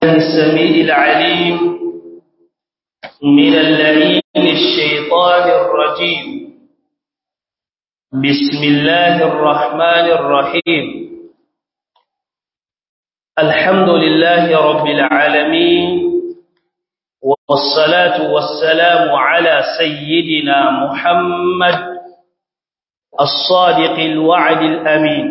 السميع العليم من اللعين الشيطان الرجيم بسم الله الرحمن الرحيم الحمد لله رب العالمين والصلاة والسلام على سيدنا محمد الصادق الوعد الأمين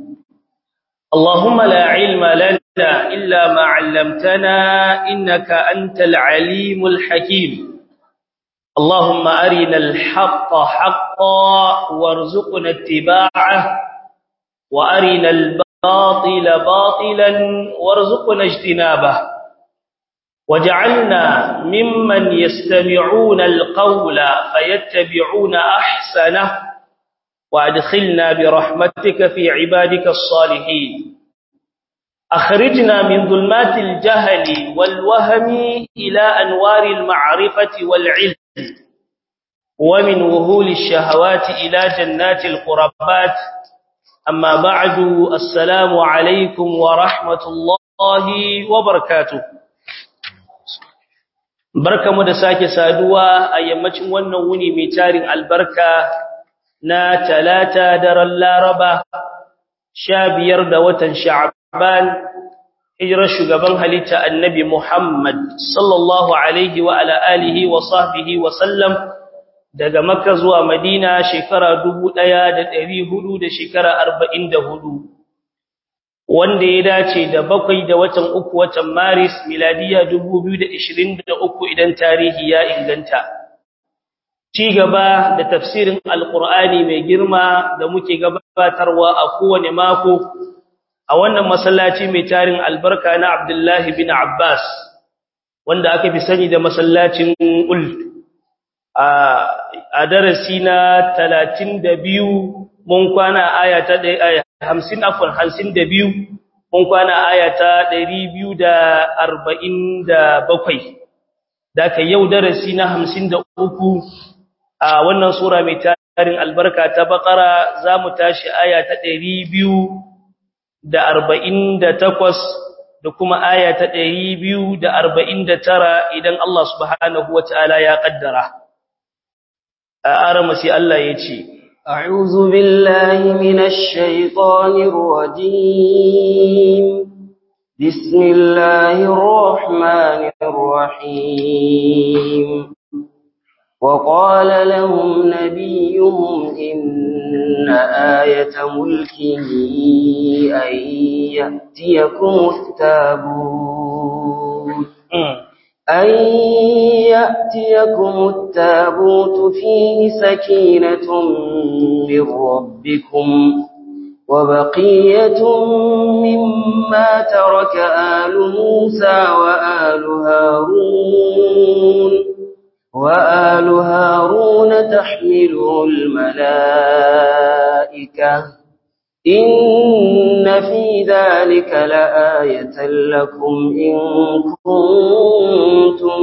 اللهم لا علم لنا إلا ما علمتنا إنك أنت العليم الحكيم اللهم أرنا الحق حقا وارزقنا اتباعه وأرنا الباطل باطلا وارزقنا اجتنابه وجعلنا ممن يستمعون القول فيتبعون أحسنه وأدخلنا برحمتك في عبادك الصالحين أخرجنا من ظلمات الجهل والوهم إلى أنوار المعرفة والعلم ومن وهول الشهوات إلى جنات القربات أما بعد السلام عليكم ورحمة الله وبركاته barkamu da sake saduwa a yammacin wannan wuni mai tarin albarka na talata daren laraba sha biyar da watan sha'ban hijirar shugaban halitta annabi muhammad sallallahu alaihi wa ala alihi wa sahbihi wa sallam daga makka zuwa madina shekara dubu ɗaya da ɗari hudu da shekara arba'in da hudu wanda ya dace da bakwai da watan uku watan maris miladiya dubu biyu da ishirin da uku idan tarihi ya inganta ci gaba da tafsirin alkur'ani mai girma da muke gabatarwa a kowane mako a wannan masallaci mai tarin albarka na abdullahi bin abbas wanda aka fi sani da masallacin ul a darasi na talatin da biyu mun kwana aya ta ɗaya hamsin afon hamsin da biyu mun kwana aya ta ɗari biyu da arba'in da bakwai da ka yau darasi na hamsin da uku a wannan sura mai tarin albarka ta bakara za mu tashi aya ta ɗari biyu da arba'in da takwas da kuma aya ta ɗari biyu da arba'in da tara idan Allah subhanahu wa ta'ala ya ƙaddara a aramasi Allah ya ce أعوذ بالله من الشيطان الرجيم بسم الله الرحمن الرحيم وقال لهم نبيهم إن آية ملكه أن يأتيكم التابوت أن يأتيكم التابوت فيه سكينة من ربكم وبقية مما ترك آل موسى وآل هارون وآل هارون تحمله الملائكة إن في ذلك لآية لكم إن كنتم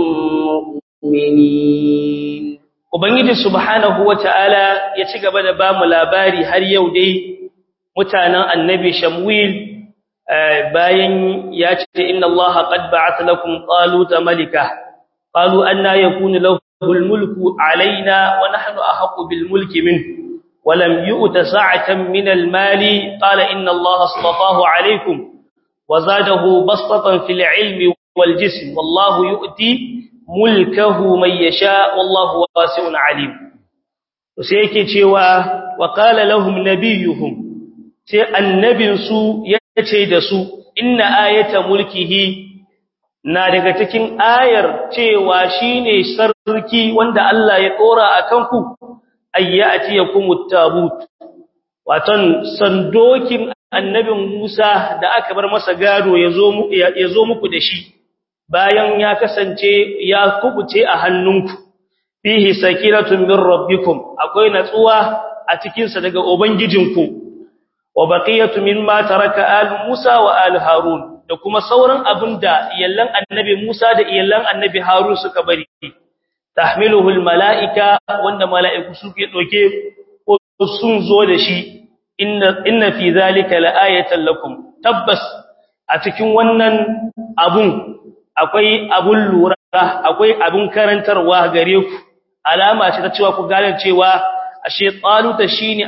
مؤمنين Ubangiji subhanahu wa ta'ala ya ci gaba da ba mu labari har yau dai mutanen annabi Shamwil bayan ya ce inna Allah qad ba'atha lakum taluta malika qalu anna yakunu lahu al-mulku alaina wa nahnu ahqqu bil mulki minhu ولم يؤت سعة من المال قال إن الله اصطفاه عليكم وزاده بسطة في العلم والجسم والله يؤتي ملكه من يشاء والله واسع عليم وسيكي cewa وقال لهم نبيهم sai annabin su yace da su inna ayata mulkihi na daga cikin ayar cewa shine sarki wanda Allah ya dora akan ku ayyati yakumut tabut watan sandokin annabin Musa da aka bar masa gado yazo muku yazo muku da shi bayan ya kasance ya kubuce a hannunku fihi sakinatun min rabbikum akwai natsuwa a cikin sa daga ubangijinku wa baqiyatu mimma taraka al Musa wa al Harun da kuma sauran abinda iyallan annabi Musa da iyallan annabi Harun suka bari tahmiluhu almalaika wanda malaiku suke doke ko sun zo da shi inna inna fi zalika laayatan lakum tabbas a cikin wannan abun akwai abun lura akwai abun karantarwa gare ku alama ce ta cewa ku gane cewa ashe taluta shine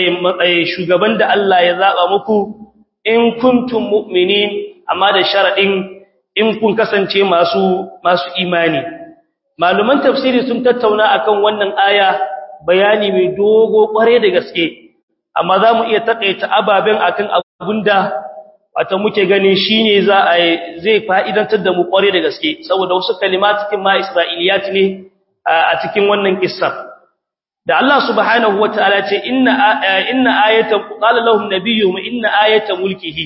shugaban da Allah ya zaba muku in kuntum mu'minin amma da sharadin in kun kasance masu masu imani maluman tafsiri sun tattauna akan wannan aya bayani mai dogo kware da gaske amma za mu iya takaita ababen akan abunda wata muke ganin shine za a zai fa'idantar da mu kware da gaske saboda wasu kalimatikin ma isra'iliyat ne a cikin wannan kissa da Allah subhanahu wataala ce inna inna ayatan qala lahum nabiyyuhum inna ayata mulkihi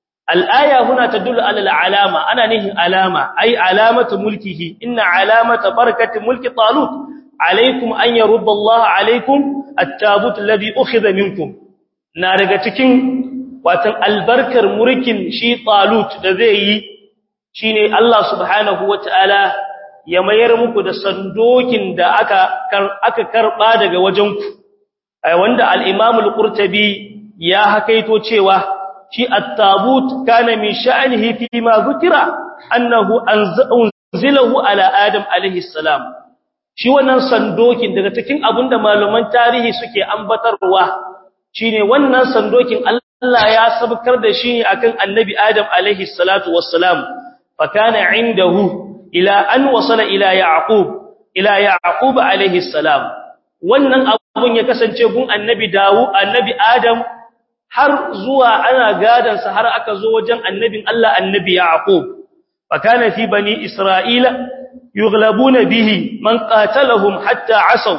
al-aya huna tadullu ala al-alama ana nihin alama ay alamatu mulkihi inna alamata barakati mulki talut alaikum an yarudda Allah alaikum at-tabut alladhi ukhidha minkum na daga cikin watan albarkar mulkin shi talut da zai yi shine Allah subhanahu wataala ya mayar muku da sandokin da aka aka karba daga wajenku wanda al-Imam al-Qurtubi ya hakaito cewa shi at-tabut kana min sha'nihi fi ma zukira annahu anzilahu ala adam alayhi salam shi wannan sandokin daga cikin abinda malaman tarihi suke ambatarwa shine wannan sandokin Allah ya sabkar da shi akan annabi adam alayhi salatu wassalam fa kana indahu ila an wasala ila yaqub ila yaqub alayhi salam wannan abun ya kasance gun annabi dawu annabi adam har zuwa ana gadan sa har aka zo wajen annabin Allah annabi yaqub fa kana fi bani isra'ila yughlabuna bihi man qatalahum hatta asaw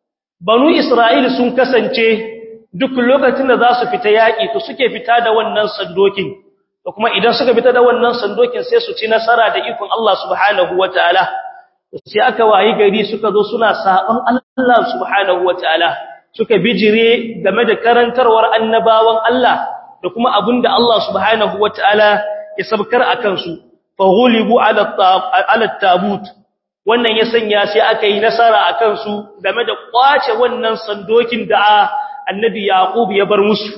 banu isra'ila sun kasance duk lokacin da za su fita yaki to suke fita da wannan sandokin da kuma idan suka fita da wannan sandokin sai su ci nasara da ikon Allah subhanahu wataala sai aka wayi gari suka zo suna sabon Allah subhanahu wataala suka bijire game da karantarwar annabawan Allah da kuma abinda Allah subhanahu wataala ya sabkar akan su fa ghulibu ala ala tabut wannan ya sanya sai aka yi nasara akan su game da kwace wannan sandokin da annabi yaqub ya bar musu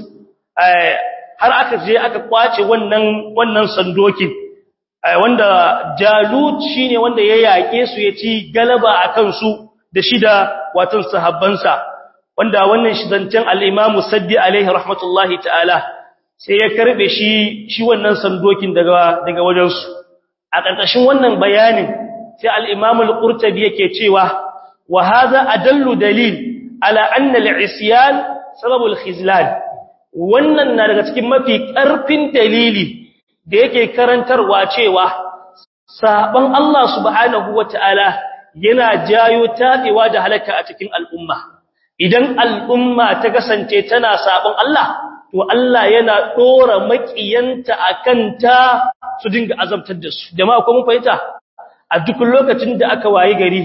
har aka je aka kwace wannan wannan sandokin wanda jalut shine wanda ya yake su ya ci galaba akan su da shida watan sahabbansa wanda wannan shidancan al-Imam Saddi alaihi rahmatullahi ta'ala sai ya karbe shi shi wannan sandokin daga daga wajen su a ƙarƙashin wannan bayanin sai al-Imam al-Qurtubi yake cewa wa hadha adallu dalil ala anna al-isyan sababul khizlan wannan na daga cikin mafi ƙarfin dalili da yake karantarwa cewa saban Allah subhanahu wata'ala yana jayo tadewa da halaka a cikin al'umma idan al'umma ta kasance tana saban Allah to Allah yana dora makiyanta akan ta su dinga azabtar da su jama'a ko mun fahimta a duk lokacin da aka wayi gari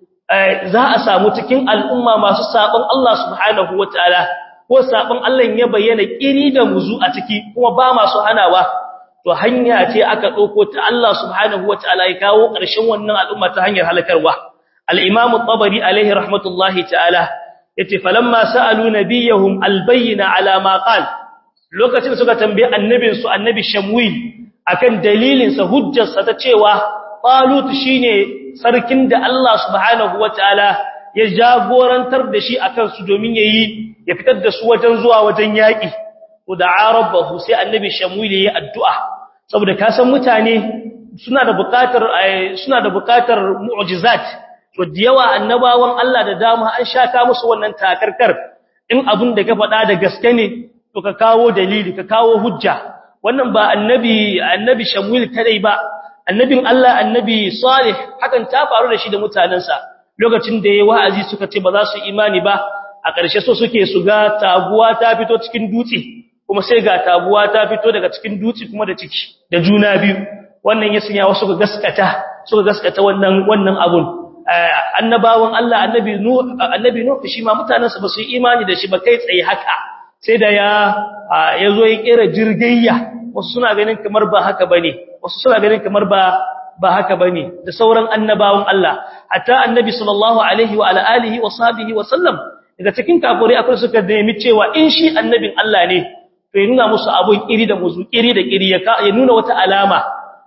za a samu cikin al'umma masu saban Allah subhanahu wata'ala ko sabon Allah ya bayyana kiri da muzu a ciki kuma ba masu hanawa to hanya ce aka dauko ta Allah subhanahu wataala ya kawo ƙarshen wannan al'umma ta hanyar halakarwa al-imam at-tabari alaihi rahmatullahi ta'ala yace falamma sa'alu nabiyahum al-bayyina ala ma qal lokacin suka tambaye annabin su annabi shamwil akan dalilin sa hujjar sa ta cewa talut shine sarkin da Allah subhanahu wataala ya jagorantar da shi akan su domin yayi ya fitar da su wajen zuwa wajen yaki to da rabbahu sai annabi shamwil yayi addu'a saboda ka san mutane suna da buƙatar suna da buƙatar mu'jizat to da yawa annabawan Allah da dama an shaka musu wannan takarkar in abin da ka faɗa da gaske ne to ka kawo dalili ka kawo hujja wannan ba annabi annabi shamwil kadai ba annabin Allah annabi salih hakan ta faru da shi da mutanansa lokacin da yayi wa'azi suka ce ba za su imani ba a ƙarshe so suke su ga taguwa ta fito cikin dutse kuma sai ga taguwa ta fito daga cikin dutse kuma da ciki da juna biyu wannan ya sanya wasu ga gaskata suka gaskata wannan wannan abun annabawan Allah annabi nuh annabi nuh shi ma mutanansa ba su yi imani da shi ba kai tsaye haka sai da ya yazo ya kera jirgayya wasu suna ganin kamar ba haka bane wasu suna ganin kamar ba ba haka bane da sauran annabawan Allah hatta annabi sallallahu alaihi wa ala alihi wa sahbihi wa sallam daga cikin kafirai akwai suka nemi cewa in shi annabin Allah ne to ya nuna musu abun iri da muzu iri da iri ya ya nuna wata alama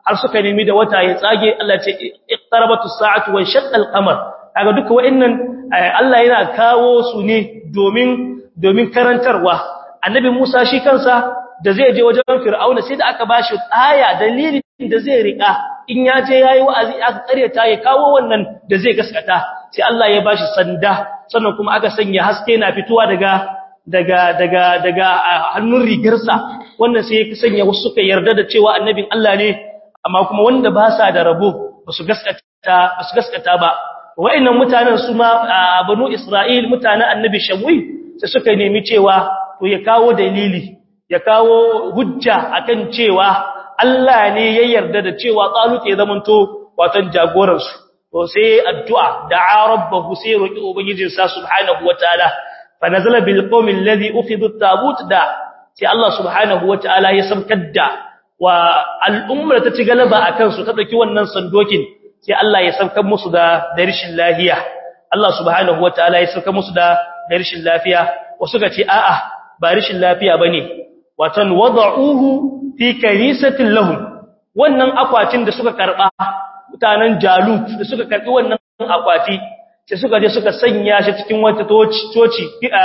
har suka nemi da wata ya tsage Allah ce iqtarabatu sa'atu wa shaqqa al-qamar kaga duka wa'annan Allah yana kawo su ne domin domin karantarwa annabi Musa shi kansa da zai je wajen Fir'auna sai da aka bashi aya dalilin da zai rika in ya je yayi wa'azi aka karyata ya kawo wannan da zai gaskata sai Allah ya bashi sanda sannan kuma aka sanya haske na fitowa daga daga daga daga hannun rigarsa wannan sai ya sanya wasu suka yarda da cewa annabin Allah ne amma kuma wanda ba sa da rabo basu gaskata basu gaskata ba wa'annan mutanen su ma banu Isra'il mutanen annabi Shamwi sai suka nemi cewa to ya kawo dalili ya kawo hujja akan cewa Allah ne ya yarda da cewa Talut ya zamanto watan jagoran su to sai addu'a da'a rabbahu sai roki ubangijin sa subhanahu wataala fa nazala bil qawmi alladhi ukhidhu at-tabut da sai Allah subhanahu wataala ya samkar da wa al'ummar ta ci galaba akan su ta dauki wannan sandokin sai Allah ya saukar musu da darishin lafiya Allah subhanahu wataala ya saukar musu da darishin lafiya wasu ga ce a'a ba rishin lafiya bane watan wada'uhu fi kanisatin lahum wannan akwatin da suka karba mutanen Jalut da suka karbi wannan akwati sai suka je suka sanya shi cikin wata toci toci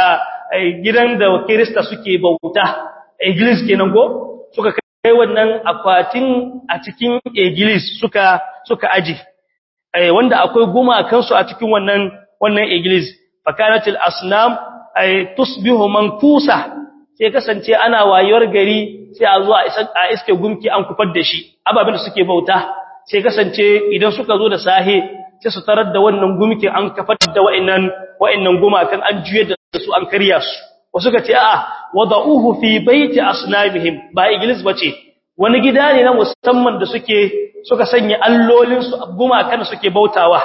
gidan da Kirista suke bauta iglis kenan go suka kai wannan akwatin a cikin iglis suka suka aji wanda akwai gumakan su a cikin wannan wannan iglis fakanatil asnam ay tusbihu mankusa sai kasance ana wayewar gari sai a zuwa a iske gumki an kufar da shi ababin da suke bauta sai kasance idan suka zo da sahe sai su tarar da wannan gumki an kafar da wa'annan wa'annan gumakan an juye da su an karya su wasu ka ce a'a wada'uhu fi baiti asnamihim ba iglis bace wani gida ne na musamman da suke suka sanya allolin su gumakan da suke bautawa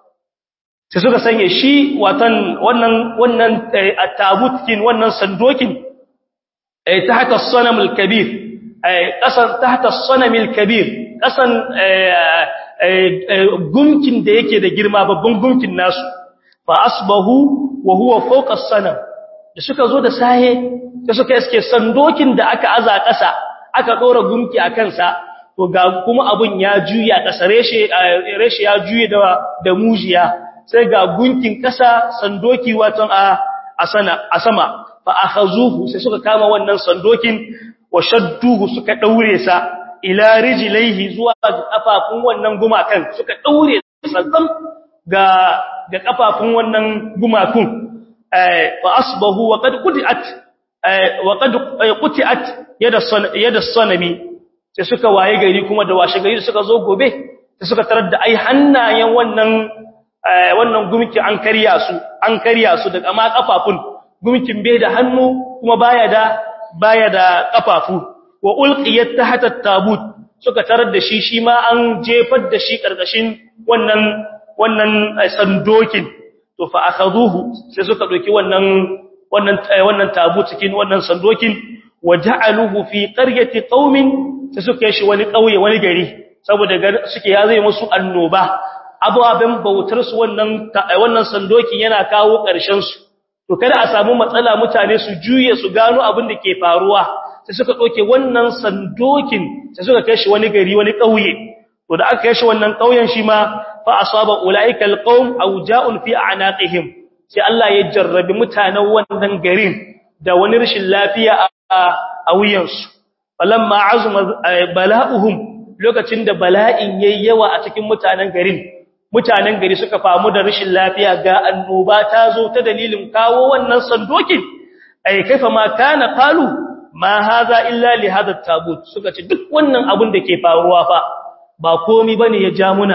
sai suka sanya shi watan wannan wannan at-tabutkin wannan sandokin ay tahta as-sanam al-kabir ay qasan tahta as-sanam al-kabir qasan gumkin da yake da girma babban gumkin nasu fa asbahu wa huwa fawqa as-sanam da suka zo da sahe da suka iske sandokin da aka aza ƙasa aka dora gumki a kansa to ga kuma abun ya juya ƙasa reshe reshe ya juye da da mujiya sai ga gunkin ƙasa sandoki watan a a sana a sama fa akhazuhu sai suka kama wannan sandokin wa shadduhu suka daure sa ila rijlaihi zuwa kafafun wannan gumakan suka daure sanzam ga ga kafafun wannan gumakun fa asbahu wa qad qutiat wa qad qutiat yada yada sanami sai suka waye gari kuma da washe gari suka zo gobe sai suka tarar da ai hannayen wannan wannan gumki an karya su an karya su daga ma kafafun gumkin bai da hannu kuma baya da baya da kafafu wa ulqiyat tahta at-tabut suka tarar da shi shi ma an jefar da shi karkashin wannan wannan sandokin to fa akhaduhu sai suka doki wannan wannan wannan tabut cikin wannan sandokin waja'aluhu fi qaryati qaumin sai suka yi shi wani kauye wani gari saboda suke ya zai musu annoba ababen bautar su wannan wannan sandokin yana kawo ƙarshen su to kada a samu matsala mutane su juye su gano abin da ke faruwa sai suka doke wannan sandokin sai suka kai shi wani gari wani kauye to da aka kai shi wannan kauyen shi ma fa asaba ulaika alqaum awja'un fi a'naqihim sai Allah ya jarrabi mutanen wannan garin da wani rashin lafiya a wuyansu falamma azuma bala'uhum lokacin da bala'in yayi yawa a cikin mutanen garin mutanen gari suka famu da rashin lafiya ga annoba ta zo ta dalilin kawo wannan sandokin ai kaifa ma kana qalu ma hadha illa li hadha tabut suka ce duk wannan abun da ke faruwa fa ba komai bane ya ja muna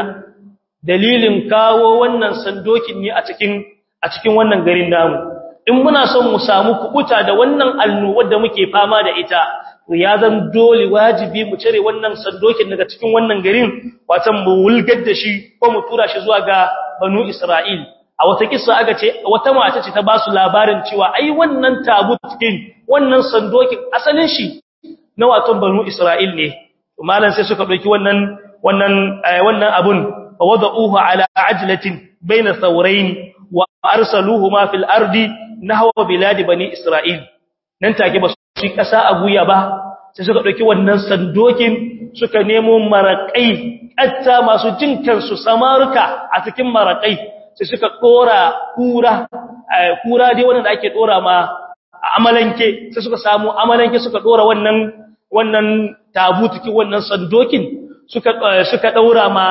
dalilin kawo wannan sandokin ne a cikin a cikin wannan garin namu in muna son mu samu kubuta da wannan annobar da muke fama da ita to ya zan dole wajibi mu cire wannan sandokin daga cikin wannan garin watan mu wulgar da shi ko mu tura shi zuwa ga banu Isra'il a wata kissa aka ce wata mata ce ta ba su labarin cewa ai wannan tabutin wannan sandokin asalin shi na watan banu Isra'il ne to malan sai suka dauki wannan wannan wannan abun fa wada'uhu ala ajlatin baina thawrayn wa arsaluhuma fil ardi nahwa bilad bani Isra'il nan take ba shi ƙasa a guya ba sai suka dauki wannan sandokin suka nemo marakai katta masu jin kansu samaruka a cikin marakai sai suka dora kura kura dai wanda ake dora ma amalanke sai suka samu amalanke suka dora wannan wannan tabutuki wannan sandokin suka suka daura ma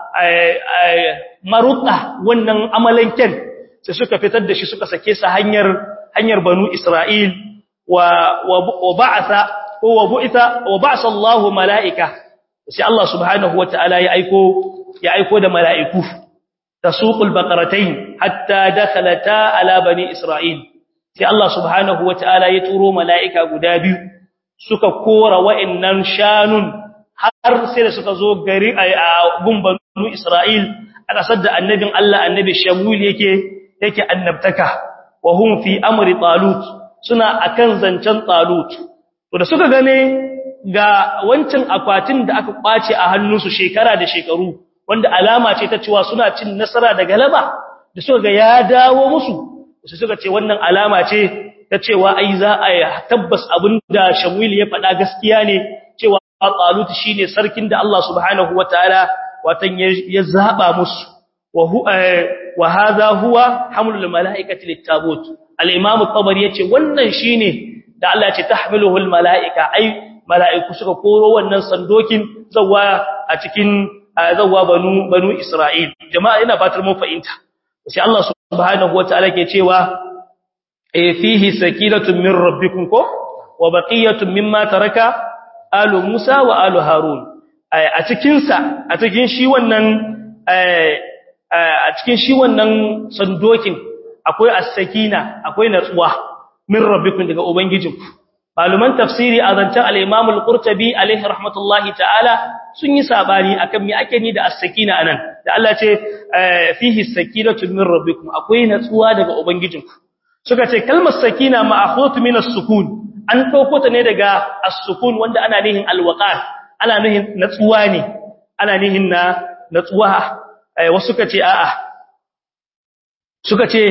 maruka wannan amalanken sai suka fitar da shi suka sake sa hanyar hanyar banu Isra'il wa wa ba'atha wa bu'itha wa ba'sa Allahu mala'ika sai Allah subhanahu wata'ala ya aiko ya aiko da mala'iku tasuqul baqaratayn hatta dakhalata ala bani Isra'il sai Allah subhanahu wata'ala ya turo mala'ika guda biyu suka kora wa'annan shanun har sai da suka zo gari a gumbanu Isra'il a kasar da annabin Allah annabi Shamul yake yake annabtaka wa hum fi amri talut suna akan zancen talut to da suka gane ga wancan akwatin da aka kwace a hannunsu shekara da shekaru wanda alama ce ta cewa suna cin nasara da galaba da suka ga ya dawo musu sai suka ce wannan alama ce ta cewa ai za a tabbas abinda Shamul ya faɗa gaskiya ne cewa Talut shine sarkin da Allah subhanahu wataala watan ya zaba musu wa huwa wa hadha huwa hamlul malaikati littabut al-imam at-tabari yace wannan shine da Allah ya ce tahmiluhu al-malaika ai malaiku suka koro wannan sandokin zawa a cikin zawa banu banu Isra'il jama'a ina fatar mun fahimta sai Allah subhanahu wataala ke cewa eh fihi sakinatun min rabbikum ko wa baqiyatun mimma taraka alu Musa wa alu Harun a cikin sa a cikin shi wannan a cikin shi wannan sandokin akwai as-sakina akwai natsuwa min rabbikum daga ubangijinku maluman tafsiri a zancen al-Imam al-Qurtubi alaihi rahmatullahi ta'ala sun yi sabani akan me ake ni da as-sakina anan da Allah ce fihi sakinatu min rabbikum akwai natsuwa daga ubangijinku suka ce kalmar sakina ma'khut min as-sukun an dauko ta ne daga as-sukun wanda ana nihin al-waqar ana nihin natsuwa ne ana nihin na natsuwa wasu suka ce a'a suka ce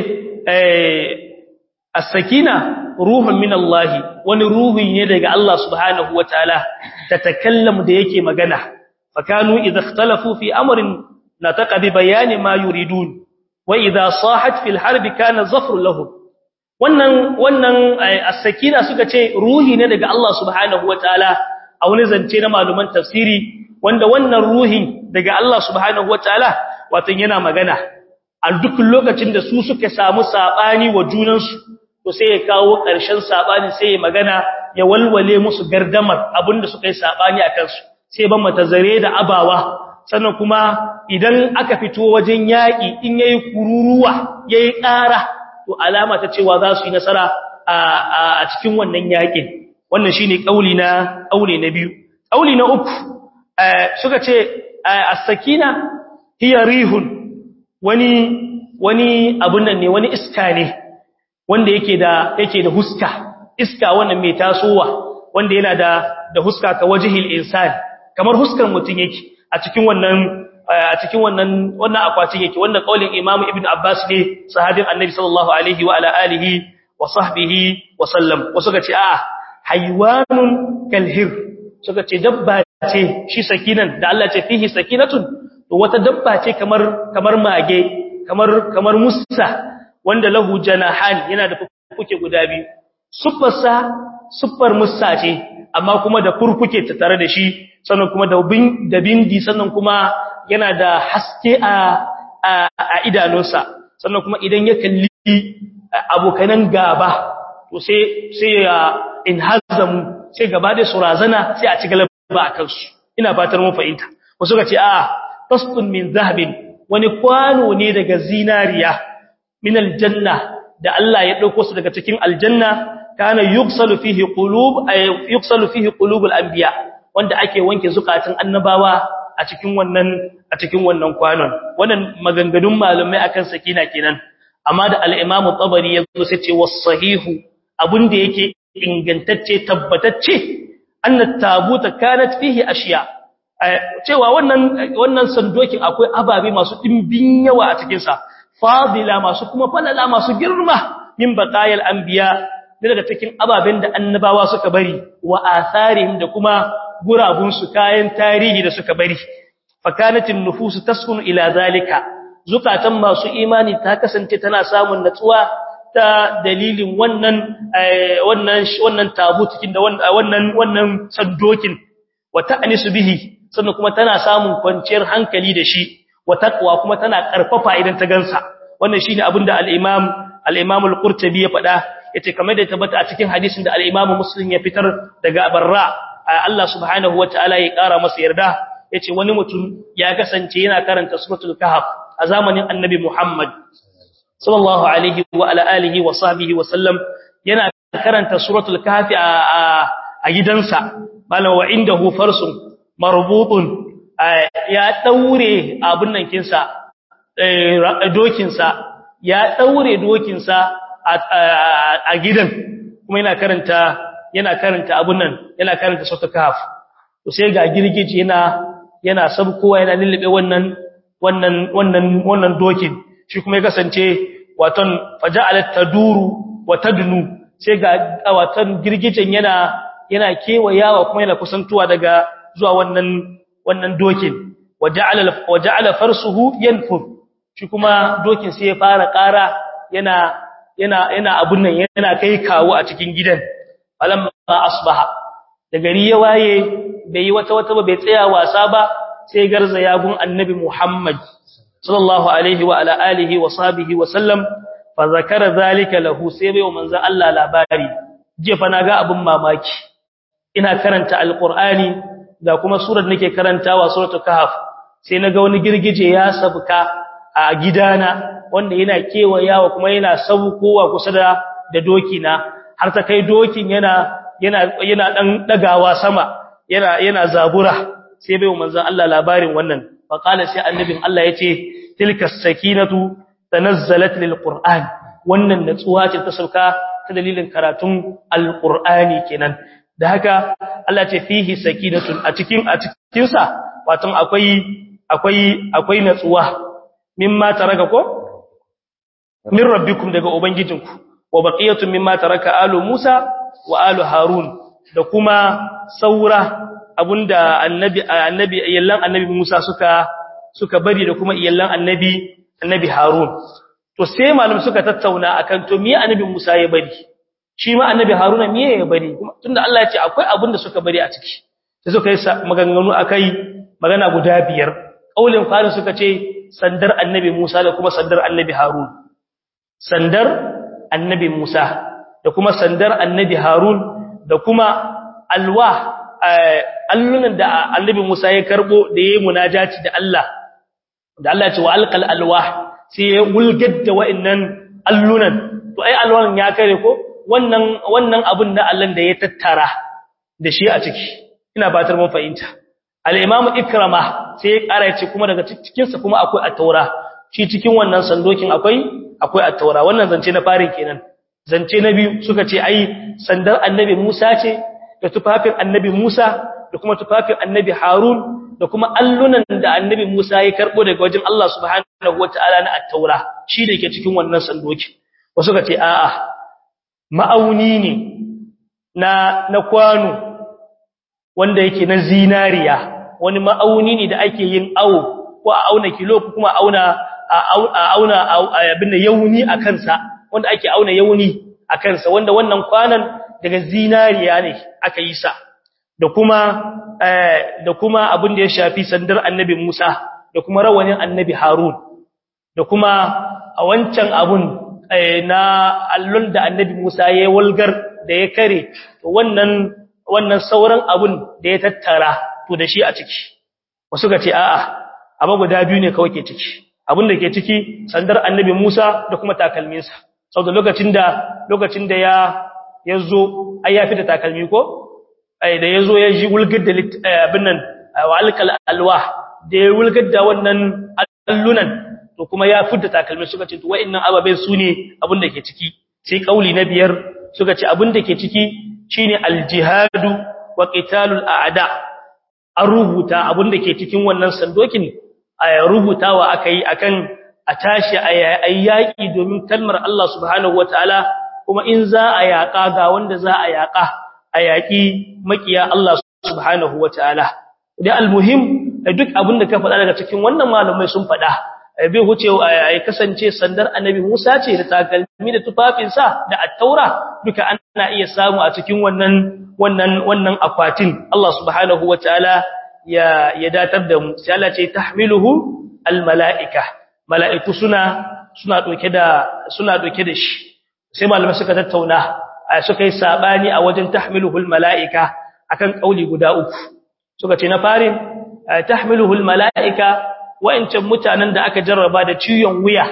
as-sakina ruhun min Allah wani ruhi ne daga Allah subhanahu wataala tatakallam da yake magana fakanu idha ikhtalafu fi amrin nataqa bi bayani ma yuridun wa idha sahat fil harb kana zafr lahum wannan wannan as-sakina suka ce ruhi ne daga Allah subhanahu wataala a wani zance na maluman tafsiri wanda wannan ruhi daga Allah subhanahu wataala wato yana magana a duk lokacin da su suka samu sabani wa junansu to sai ya kawo ƙarshen sabani sai ya magana ya walwale musu gardamar abinda suka yi sabani akan su sai ban mata zare da abawa sannan kuma idan aka fito wajen yaƙi in yayi kururuwa yayi ƙara to alama ta cewa za su yi nasara a cikin wannan yaƙin wannan shine kauli na kauli na biyu kauli na uku suka ce as-sakina hiya rihun wani wani abun nan ne wani iska ne wanda yake da yake da huska iska wannan mai tasowa wanda yana da da huska ka wajhil insan kamar huskar mutun yake a cikin wannan a cikin wannan wannan akwatin yake wanda kaulin Imam Ibn Abbas ne sahabin Annabi sallallahu alaihi wa ala alihi wa sahbihi wa sallam wasu ga ce a'a haywanun kalhir suka ce dabba ce shi sakinan da Allah ce fihi sakinatun to wata dabba ce kamar kamar mage kamar kamar musa wanda lahu janahan yana da fuke guda biyu suffarsa suffar musa ce amma kuma da furfuke ta tare da shi sannan kuma da bin da bindi sannan kuma yana da haske a a idanunsa sannan kuma idan ya kalli abokanan gaba to sai sai ya inhazamu sai gaba da surazana sai a ci galaba akan su ina fatar mun fahimta wasu ga ce a tasdun min zahabin wani kwano ne daga zinariya min aljanna da Allah ya dauko su daga cikin aljanna kana yuksalu fihi qulub ay yuksalu fihi qulubul anbiya wanda ake wanke zukatun annabawa a cikin wannan a cikin wannan kwanon wannan maganganun malamai akan sakina kenan amma da al-Imam Tabari yazo sai ce was-sahihu abinda yake ingantacce tabbatacce annat tabuta kanat fihi ashiya cewa wannan wannan sandokin akwai ababe masu dimbin yawa a cikin sa fadila masu kuma falala masu girma min baqayal anbiya daga cikin ababen da annabawa suka bari wa atharihim da kuma gurabun su kayan tarihi da suka bari fakanatin nufusu taskunu ila zalika zukatan masu imani ta kasance tana samun natsuwa ta dalilin wannan wannan wannan tabutukin da wannan wannan sandokin wa ta'nisu bihi sannan kuma tana samun kwanciyar hankali da shi wa taqwa kuma tana karfafa idan ta gansa wannan shine abinda al-imam al-imam al-qurtubi ya faɗa yace kamar da tabbata a cikin hadisin da al-imam muslim ya fitar daga barra Allah subhanahu wataala ya kara masa yarda yace wani mutum ya kasance yana karanta suratul kahf a zamanin annabi Muhammad sallallahu alaihi wa ala alihi wa sahbihi wa sallam yana karanta suratul kahf a gidansa malam wa indahu farsun marbutun ya daure abun nan kinsa dokinsa ya daure dokinsa a gidan kuma yana karanta yana karanta abun nan yana karanta suratul kahf to sai ga girgije yana yana sabkowa yana lullube wannan wannan wannan wannan dokin shi kuma ya kasance waton faja'alat taduru wa tadnu sai ga waton girgijen yana yana kewayawa kuma yana kusantuwa daga zuwa wannan wannan dokin waja'ala waja'ala farsuhu yanfur shi kuma dokin sai ya fara ƙara yana yana yana abun nan yana kai kawo a cikin gidan falamma asbaha da gari ya waye bai yi wata wata ba bai tsaya wasa ba sai garza yagun annabi Muhammad sallallahu alaihi wa ala alihi wa sahbihi wa sallam fa zakara zalika lahu sai bai wa manzo Allah labari je fa naga abun mamaki ina karanta alqur'ani da kuma surar nake karantawa suratul kahf sai naga wani girgije ya sabka a gidana wanda yana kewayawa kuma yana saukowa kusa da da doki na har ta kai dokin yana yana yana dan dagawa sama yana yana zabura sai bai manzon Allah labarin wannan fa qala sai annabin Allah yace tilka sakinatu tanazzalat lilqur'an wannan natsuwa ce ta sauka ta dalilin karatun alqur'ani kenan da haka Allah ce fihi sakinatun a cikin a cikin sa wato akwai akwai akwai natsuwa mimma taraka ko min rabbikum daga ubangijinku wa baqiyatun mimma taraka alu Musa wa alu Harun da kuma saura abunda annabi annabi iyallan annabi Musa suka suka bari da kuma iyallan annabi annabi Harun to sai malum suka tattauna akan to me annabi Musa ya bari shi ma annabi Haruna me ya bari kuma tunda Allah ya ce akwai abunda suka bari a ciki sai suka yi maganganu akai magana guda biyar kaulin farin suka ce sandar annabi Musa da kuma sandar annabi Harun sandar annabi Musa da kuma sandar annabi Harun da kuma alwa allunan da annabi Musa ya karbo da yayi munajati da Allah da Allah ya ce wa alqal alwah sai ya wulgar da wa'annan allunan to ai alwan ya kare ko wannan wannan abun da Allah da ya tattara da shi a ciki ina batar mun fahimta al-imam ikrama sai ya kara ya ce kuma daga cikin sa kuma akwai at-taura shi cikin wannan sandokin akwai akwai at-taura wannan zance na farin kenan zance na biyu suka ce ai sandar annabi Musa ce da tufafin annabi Musa da kuma tufafin annabi Harun da kuma allunan da annabi Musa ya karbo daga wajen Allah subhanahu wataala na at-taura shi da yake cikin wannan sandoki wasu suka ce a'a ma'auni ne na na kwano wanda yake na zinariya wani ma'auni ne da ake yin awo ko a auna kilo ko kuma auna a auna abin da yauni a kansa wanda ake auna yauni a kansa wanda wannan kwanan daga zinariya ne aka yi sa da kuma da kuma abin da ya shafi sandar annabi Musa da kuma rawanin annabi Harun da kuma a wancan abun na allon da annabi Musa ya walgar da ya kare to wannan wannan sauran abun da ya tattara to da shi a ciki wasu ga ce a'a amma guda biyu ne kawai ke ciki abin da ke ciki sandar annabi Musa da kuma takalminsa saboda lokacin da lokacin da ya yazo ai ya fita takalmi ko ai da yazo ya ji wulgar da abin nan wa alkal alwah da ya wulgar da wannan allunan to kuma ya fita takalmi suka ce to wa'annan ababen su ne abin da ke ciki sai kauli na biyar suka ce abin da ke ciki shine aljihadu wa qitalul a'da an rubuta abin da ke cikin wannan sandokin a rubutawa aka yi akan a tashi a yaƙi domin kalmar Allah subhanahu wataala ko kuma in za a yaƙa ga wanda za a yaƙa a yaƙi makiya Allah subhanahu wataala da almuhim duk abin da ka faɗa daga cikin wannan malamai sun faɗa bai huce ya kasance sandar annabi Musa ce da takalmi da tufafinsa da attaura duka ana iya samu a cikin wannan wannan wannan akwatin Allah subhanahu wataala ya ya datar da mu sai Allah ce tahmiluhu almalaika malaiku suna suna doke da suna doke da shi sai malamai suka tattauna suka yi sabani a wajen tahmiluhu almalaika akan kauli guda uku suka ce na farin tahmiluhu almalaika wa'ancan mutanen da aka jarraba da ciwon wuya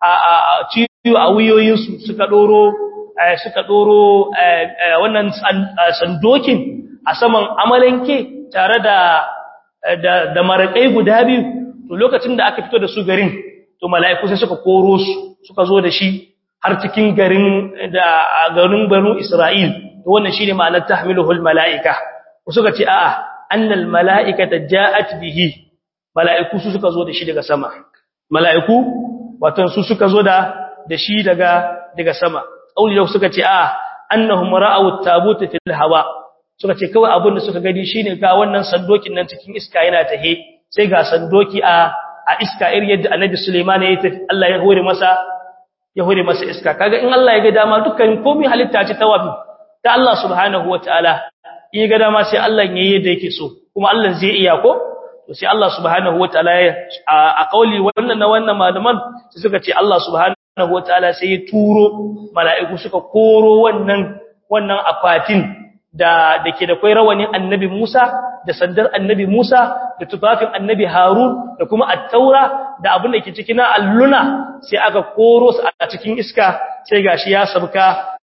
a ciwo a wuyoyinsu suka doro suka doro wannan sandokin a saman amalanke tare da da da marakai guda biyu to lokacin da aka fito da su garin to mala'iku sai suka koro su suka zo da shi har cikin garin da garin banu Isra'il to wannan shine ma'anar tahmiluhul mala'ika suka ce a'a annal mala'ikata ja'at bihi mala'iku su suka zo da shi daga sama mala'iku wato su suka zo da da shi daga daga sama auli da suka ce a annahum ra'aw at-tabut fil hawa suka ce kawai abin da suka gani shine ga wannan sandokin nan cikin iska yana tahe sai ga sandoki a a iska irin yadda annabi Sulaiman ya tafi Allah ya hore masa ya hore masa iska kaga in Allah ya ga dama dukkan komai halitta ce tawabi ta Allah subhanahu wataala in ga dama sai Allah ya yi yadda yake so kuma Allah zai iya ko to sai Allah subhanahu wataala a kauli wannan na wannan malaman sai suka ce Allah subhanahu wataala sai ya turo mala'iku suka koro wannan wannan akwatin da dake da kai rawanin annabi Musa da sandar annabi Musa da tufafin annabi Harun da kuma at-taura da abin da ke cikin alluna sai aka koro su a cikin iska sai gashi ya sabka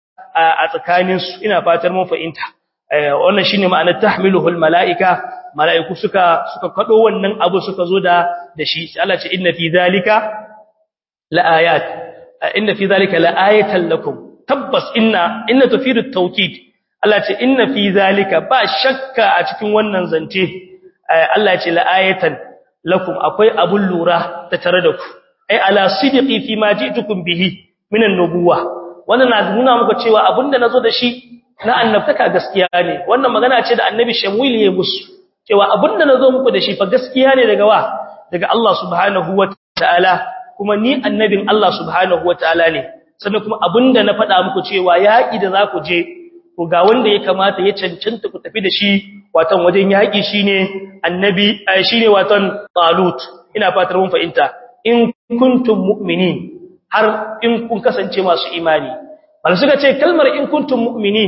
a tsakanin su ina fatar mun fahimta wannan shine ma'anar tahmiluhul mala'ika mala'iku suka suka kado wannan abu suka zo da da shi sai Allah ce inna fi zalika laayat inna fi zalika laayatan lakum tabbas inna inna tufidu tawkid Allah ce inna fi zalika ba shakka a cikin wannan zance Allah ce laayatan lakum akwai abun lura ta tare da ku ai ala sidiqi fi ma ji'tukum bihi minan nubuwa wannan na nuna muku cewa abinda nazo da shi na annabtaka gaskiya ne wannan magana ce da annabi Shamuil ya musu cewa abinda nazo muku da shi fa gaskiya ne daga wa daga Allah subhanahu wataala kuma ni annabin Allah subhanahu wataala ne sannan kuma abinda na faɗa muku cewa yaki da za ku je ko ga wanda ya kamata ya cancanta ku tafi da shi watan wajen yaki shine annabi shine watan Talut ina fatar mun fahimta in kuntum mu'minin har in kun kasance masu imani bal suka ce kalmar in kuntum mu'minin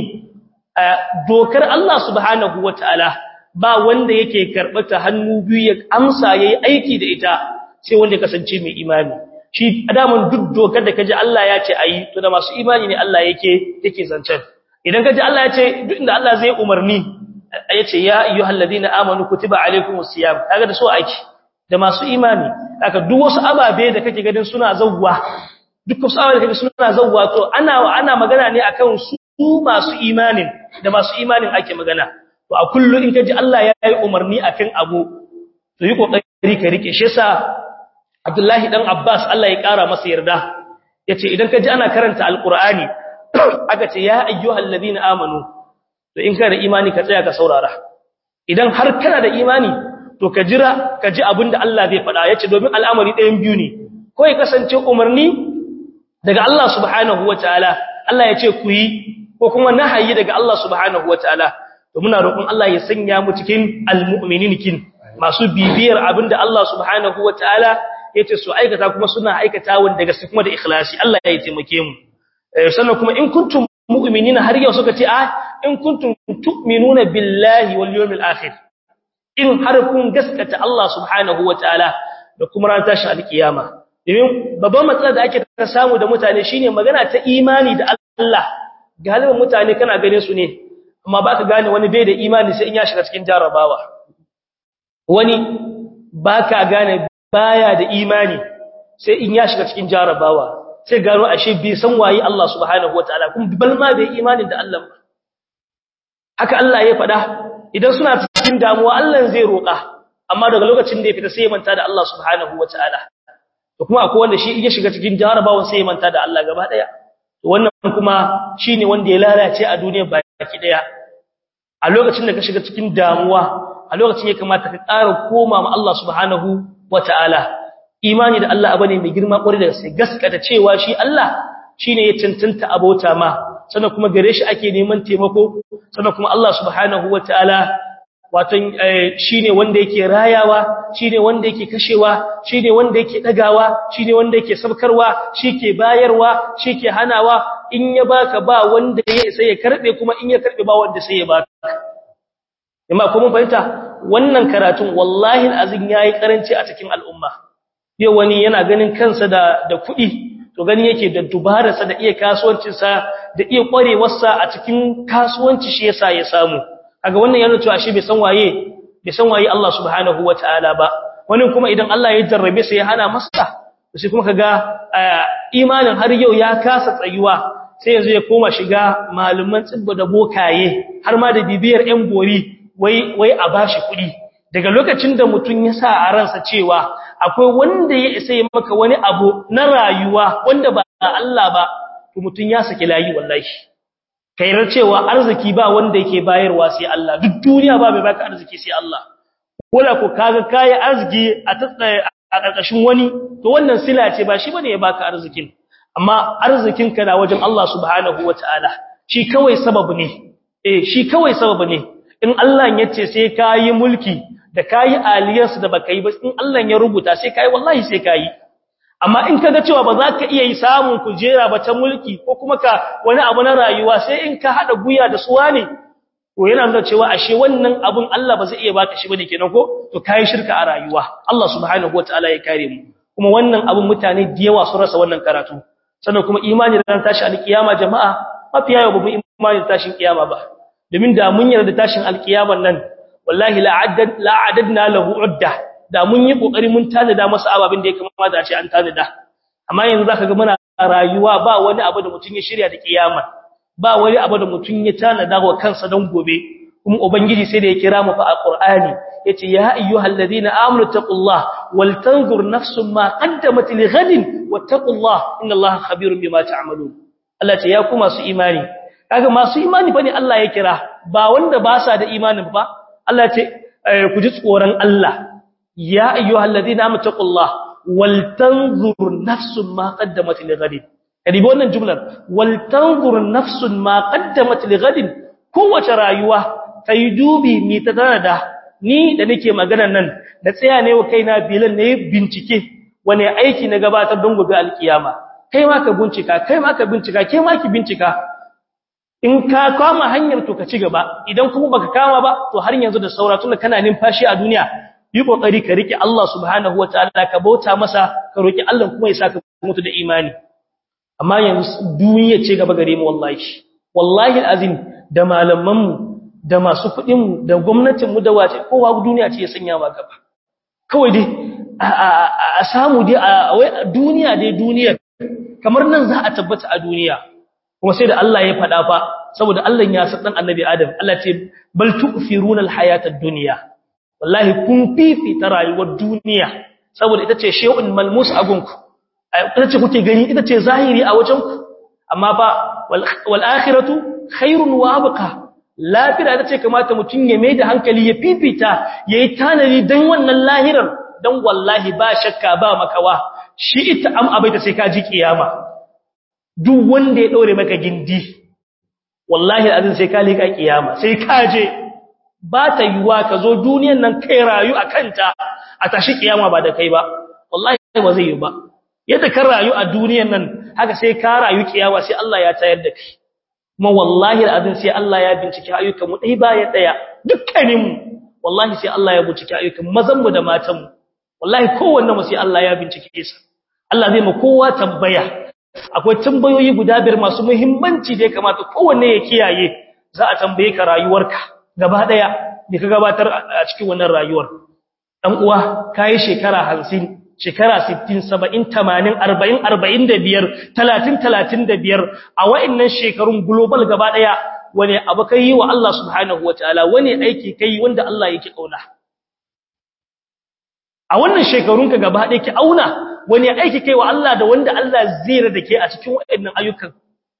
dokar Allah subhanahu wataala ba wanda yake karbata hannu biyu ya amsa yayi aiki da ita sai wanda ya kasance mai imani shi adaman duk dokar da kaji Allah ya ce ayi to da masu imani ne Allah yake yake zancen idan kaji Allah ya ce duk inda Allah zai umarni ya ce ya ayyuhalladhina amanu kutiba alaykumus siyam kaga da so aiki da masu imani haka duk wasu ababe da kake ganin suna zawwa duk wasu ababe da kake suna zawwa to ana ana magana ne akan su masu imanin da masu imanin ake magana to a kullu in kaji Allah ya yi umarni akan abu to yi kokari ka rike shi yasa Abdullahi dan Abbas Allah ya kara masa yarda yace idan kaji ana karanta alqur'ani aka ce ya ayyuhal ladina amanu to in kana da imani ka tsaya ka saurara idan har kana da imani to ka jira ka ji abinda Allah zai faɗa yace domin al'amari ɗayan biyu ne ko ya kasance umarni daga Allah subhanahu wataala Allah ya ce ku yi ko kuma nahayi daga Allah subhanahu wataala to muna roƙon Allah ya sanya mu cikin almu'minin kin masu bibiyar abinda Allah subhanahu wataala yace su aikata kuma suna aikata wanda gaske kuma da ikhlasi Allah ya taimake mu sannan kuma in kuntum mu'minina har yau suka ce a in kuntum tu'minuna billahi wal yawmil akhir in har kun gaskata Allah subhanahu wataala da kuma ran tashi alkiyama domin babban matsala da ake ta samu da mutane shine magana ta imani da Allah galibin mutane kana gane su ne amma baka gane wani bai da imani sai in ya shiga cikin jarabawa wani baka gane baya da imani sai in ya shiga cikin jarabawa sai gano ashe bai san waye Allah subhanahu wataala kuma bal ma bai imani da Allah ba haka Allah ya faɗa idan suna cikin damuwa Allah zai roƙa amma daga lokacin da ya fita sai ya manta da Allah subhanahu wataala to kuma akwai wanda shi ya shiga cikin jarabawan sai ya manta da Allah gaba daya wannan kuma shine wanda ya lalace a duniya baki daya a lokacin da ka shiga cikin damuwa a lokacin ya kamata ka ƙara koma ma Allah subhanahu wataala imani da Allah abane mai girma kwarai da sai gaskata cewa shi Allah shine ya cancanta abota ma sannan kuma gare shi ake neman taimako sannan kuma Allah subhanahu wataala watan shine wanda yake rayawa shine wanda yake kashewa shine wanda yake dagawa shine wanda yake sabkarwa shike bayarwa shike hanawa in ya baka ba wanda ya sai ya karbe kuma in ya karbe ba wanda sai ya baka amma ko mun fahimta wannan karatun wallahi alazin yayi karanci a cikin al'umma yau wani yana ganin kansa da da kuɗi to gani yake da dubararsa da iya kasuwancinsa da iya kwarewarsa a cikin kasuwanci shi yasa ya samu kaga wannan yana cewa shi bai san waye bai san waye Allah subhanahu wataala ba wani kuma idan Allah ya jarrabe sa ya hana masa sai kuma kaga imanin har yau ya kasa tsayuwa sai yanzu ya koma shiga malaman tsibba da bokaye har ma da bibiyar ƴan bori wai wai a bashi kuɗi daga lokacin da mutun ya sa a ransa cewa akwai wanda ya isa ya maka wani abu na rayuwa wanda ba Allah ba to mutun ya saki layi wallahi kairar cewa arziki ba wanda yake bayarwa sai Allah duk duniya ba mai baka arziki sai Allah wala ko kaga kai arziki a tsaya a karkashin wani to wannan sila ce ba shi bane ya baka arzikin amma arzikin ka na wajen Allah subhanahu wataala shi kawai sababu ne eh shi kawai sababu ne in Allah ya ce sai kai mulki da kai aliyarsu da baka yi ba in Allah ya rubuta sai kai wallahi sai kai amma in kaga cewa ba za ka iya yi samun kujera ba ta mulki ko kuma ka wani abu na rayuwa sai in ka hada guya da suwa ne to yana nuna cewa ashe wannan abun Allah ba zai iya baka shi bane kenan ko to kai shirka a rayuwa Allah subhanahu wataala ya kare mu kuma wannan abun mutane da yawa sun rasa wannan karatu sannan kuma imani ran tashi alkiyama jama'a mafiya yawa babu imani tashin kiyama ba domin da mun yarda tashin alkiyaman nan wallahi la addad la adadna lahu udda da mun yi kokari mun tanada masa ababin da ya kamata a ce an tanada amma yanzu zaka ga muna rayuwa ba wani abu da mutun ya shirya da kiyama ba wani abu da mutun ya tanada wa kansa dan gobe kuma ubangiji sai da ya kira mu fa a qur'ani yace ya ayyuhalladhina amanu taqullaha wal tanzur nafsum ma qaddamat li ghadin wattaqullaha innallaha khabirun bima ta'malun Allah ce ya ku masu imani kaga masu imani bane Allah ya kira ba wanda ba sa da imanin ba Allah ce ku ji tsoron Allah ya ayyuhal ladina amanu taqullaha wal tanzur nafsun ma qaddamat li ghadin kadi wannan jumlar wal tanzur nafsun ma qaddamat li ghadin kowace rayuwa kai dubi mi ta da ni da nake magana nan da tsaya ne wa kaina bilan ne bincike wane aiki na gabatar don gobe alkiyama kai ma ka bincika kai ma ka bincika kai ma ki bincika in ka kama hanyar to ka ci gaba idan kuma baka kama ba to har yanzu da saura tunda kana numfashi a duniya yi kokari ka rike Allah subhanahu wataala ka bauta masa ka roki Allah kuma ya saka mutu da imani amma yanzu duniya ce gaba gare mu wallahi wallahi alazim da malaman mu da masu kudin mu da gwamnatin mu da wace kowa duniya ce ya sanya ma gaba kawai dai a samu dai a duniya dai duniya kamar nan za a tabbata a duniya kuma sai da Allah ya faɗa fa saboda Allah ya san dan annabi Adam Allah ce bal tu'firuna al-hayata ad-dunya wallahi kun fifita rayuwar duniya saboda ita ce shay'un malmus a gunku ita ce kuke gani ita ce zahiri a wajenku amma ba wal akhiratu khairun wa abqa lafiya ita ce kamata mutun ya mai da hankali ya fifita yayi tanadi dan wannan lahirar dan wallahi ba shakka ba makawa shi ita am abaita sai ka ji kiyama duk wanda ya daure maka gindi wallahi azin sai ka lika kiyama sai ka je ba ta yiwa ka zo duniyan nan kai rayu a kanta a tashi kiyama ba da kai ba wallahi ba zai yi ba yadda ka rayu a duniyan nan haka sai ka rayu kiyama sai Allah ya tayar da kai kuma wallahi azin sai Allah ya bincike ayyukan mu dai baya daya dukkanin mu wallahi sai Allah ya bincike ayyukan mazan mu da matan mu wallahi kowanne mu sai Allah ya bincike sa Allah zai mu kowa tambaya akwai tambayoyi guda biyar masu muhimmanci da ya kamata kowanne ya kiyaye za a tambaye ka rayuwarka gaba daya da ka gabatar a cikin wannan rayuwar dan uwa kai shekara 50 shekara 60 70 80 40 45 30 35 a wa'annan shekarun global gaba daya wani abu kai wa Allah subhanahu wataala wani aiki kai wanda Allah yake kauna a wannan shekarunka gaba daya ki auna wani aiki kai wa Allah da wanda Allah zai da ke a cikin waɗannan ayyukan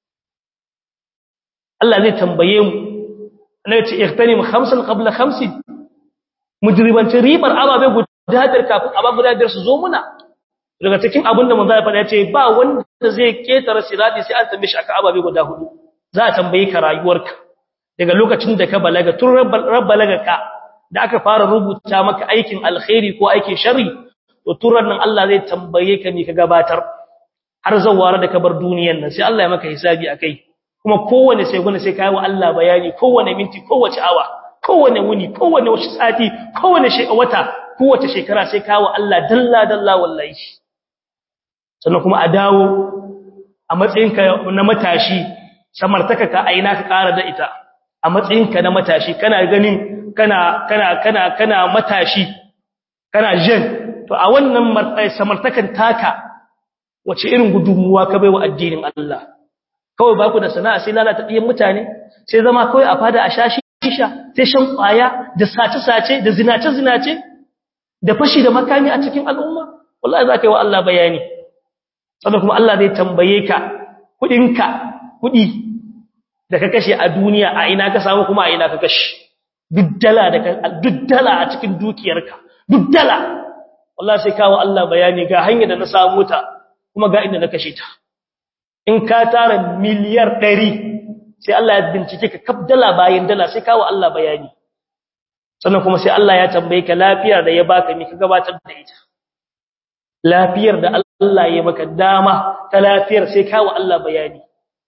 Allah zai tambaye mu annabi ce ihtanim khamsan qabla khamsin mujribancin ribar ababe guda biyar kafin aba guda biyar su zo muna daga cikin abinda manzo ya faɗa ce ba wanda zai ketara sirati sai an tambaye shi aka ababe guda hudu za a tambaye ka rayuwarka daga lokacin da ka balaga tun rabbalaga ka da aka fara rubuta maka aikin alkhairi ko aikin sharri to turan nan Allah zai tambaye ka me ka gabatar har zawara da ka bar duniyar nan sai Allah ya maka hisabi akai kuma kowanne sai gune sai kai wa Allah bayani kowanne minti kowace awa kowanne wuni kowanne wasu sati kowanne wata kowace shekara sai kai wa Allah dalla dalla wallahi sannan kuma a dawo a matsayinka na matashi samartaka ka aina ka ƙara da ita a matsayinka na matashi kana ganin kana kana kana kana matashi kana jen to a wannan samartakan taka wace irin gudunmuwa ka baiwa addinin Allah kawai ba ku da sana'a sai lalata ɗiyan mutane sai zama kawai a fada a shashi shisha sai shan ƙwaya da sace-sace da zinace-zinace da fashi da makami a cikin al'umma wallahi za ka yi wa Allah bayani sannan kuma Allah zai tambaye ka kuɗinka kuɗi da ka kashe a duniya a ina ka samu kuma a ina ka kashe duddala da duddala a cikin dukiyarka duddala wallahi sai kawo Allah bayani ga hanyar da na samu ta kuma ga inda na kashe ta in ka tara miliyar 100 sai Allah ya bincike ka kaf dala bayan dala sai kawo Allah bayani sannan kuma sai Allah ya tambaye ka lafiyar da ya baka me ka gabatar da ita lafiyar da Allah ya maka dama ta lafiyar sai kawo Allah bayani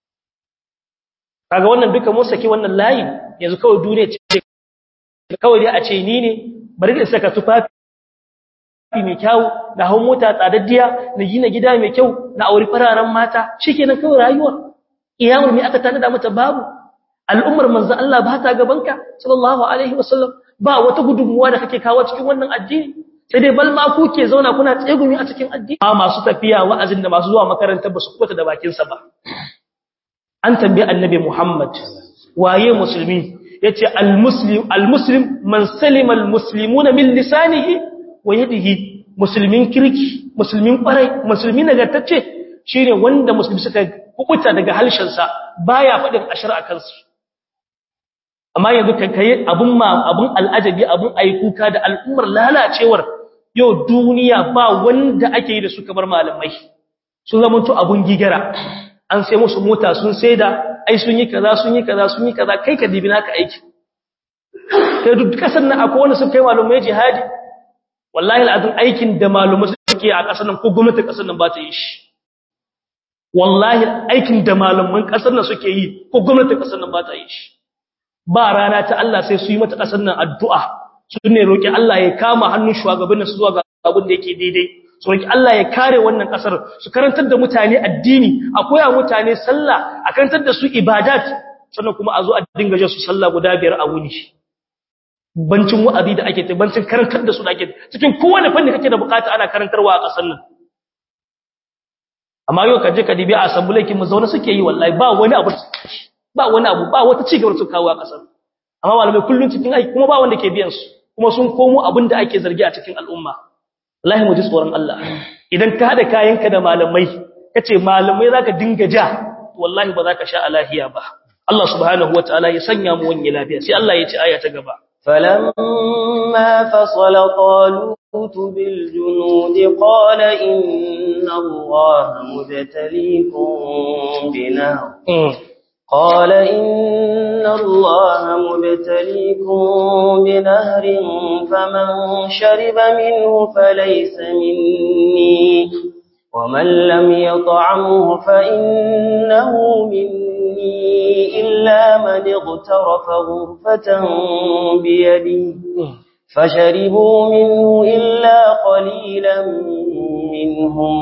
kaga wannan duka mun saki wannan layin yanzu kawai duniya ce kawai dai a ce ni ne bari da saka tufafi mai kyau da hawan mota tsadaddiya na gina gida mai kyau na auri fararen mata shikenan kawai rayuwa iyawar me aka tanada mata babu al'ummar manzo Allah ba ta gabanka sallallahu alaihi wasallam ba wata gudunmuwa da kake kawo cikin wannan addini sai dai balma ku ke zauna kuna tsegumi a cikin addini ba masu tafiya wa'azin da masu zuwa makaranta ba su kwata da bakin sa ba an tambaye annabi Muhammad waye musulmi yace al-muslim al-muslim man salima al-muslimuna min lisanihi wa yadihi musulmin kirki musulmin kwarai musulmi nagartacce shine wanda musulmi suka kubuta daga halshensa baya fadin ashar a kansu amma yanzu kai kai abun ma abun al'ajabi abun aikuka da al'ummar lalacewar yau duniya ba wanda ake yi da su kamar malamai sun zamanto abun gigara an sai musu mota sun saida ai sun yi kaza sun yi kaza sun yi kaza kai ka dibi naka aiki kai duk kasan nan akwai wanda sun kai malumai jihadi wallahi al'azim aikin da malumai suke a kasan nan ko gwamnatin kasan nan ba ta yi shi wallahi aikin da malaman kasar nan suke yi ko gwamnatin kasar nan ba ta yi shi ba rana ta Allah sai su yi mata kasar nan addu'a su ne roki Allah ya kama hannun shugabannin su zuwa ga abin da yake daidai su roki Allah ya kare wannan kasar su karantar da mutane addini a koya mutane sallah a karantar da su ibadat sannan kuma a zo a dinga jin su sallah guda biyar a wuni bancin wa'azi da ake bancin karantar da su da ake cikin kowane fanni kake da bukata ana karantarwa a kasar nan amma yau kaje ka dibi a asambulaikin mu zaune suke yi wallahi ba wani abu ba wani abu ba wata cigaba su kawo a kasar amma malamai kullun cikin aiki kuma ba wanda ke biyan su kuma sun komo abin da ake zargi a cikin al'umma wallahi mu ji tsoron Allah idan ka hada kayanka da malamai kace malamai zaka dinga ja wallahi ba zaka sha alahiya ba Allah subhanahu wataala ya sanya mu wani lafiya sai Allah ya ce aya ta gaba فلما فصل طالوت بالجنود قال إن الله مبتليكم بنهر قال إن الله مبتليكم بنهر فمن شرب منه فليس مني ومن لم يطعمه فإنه مني إلا من اغترف غرفة بيدي فشربوا منه إلا قليلا منهم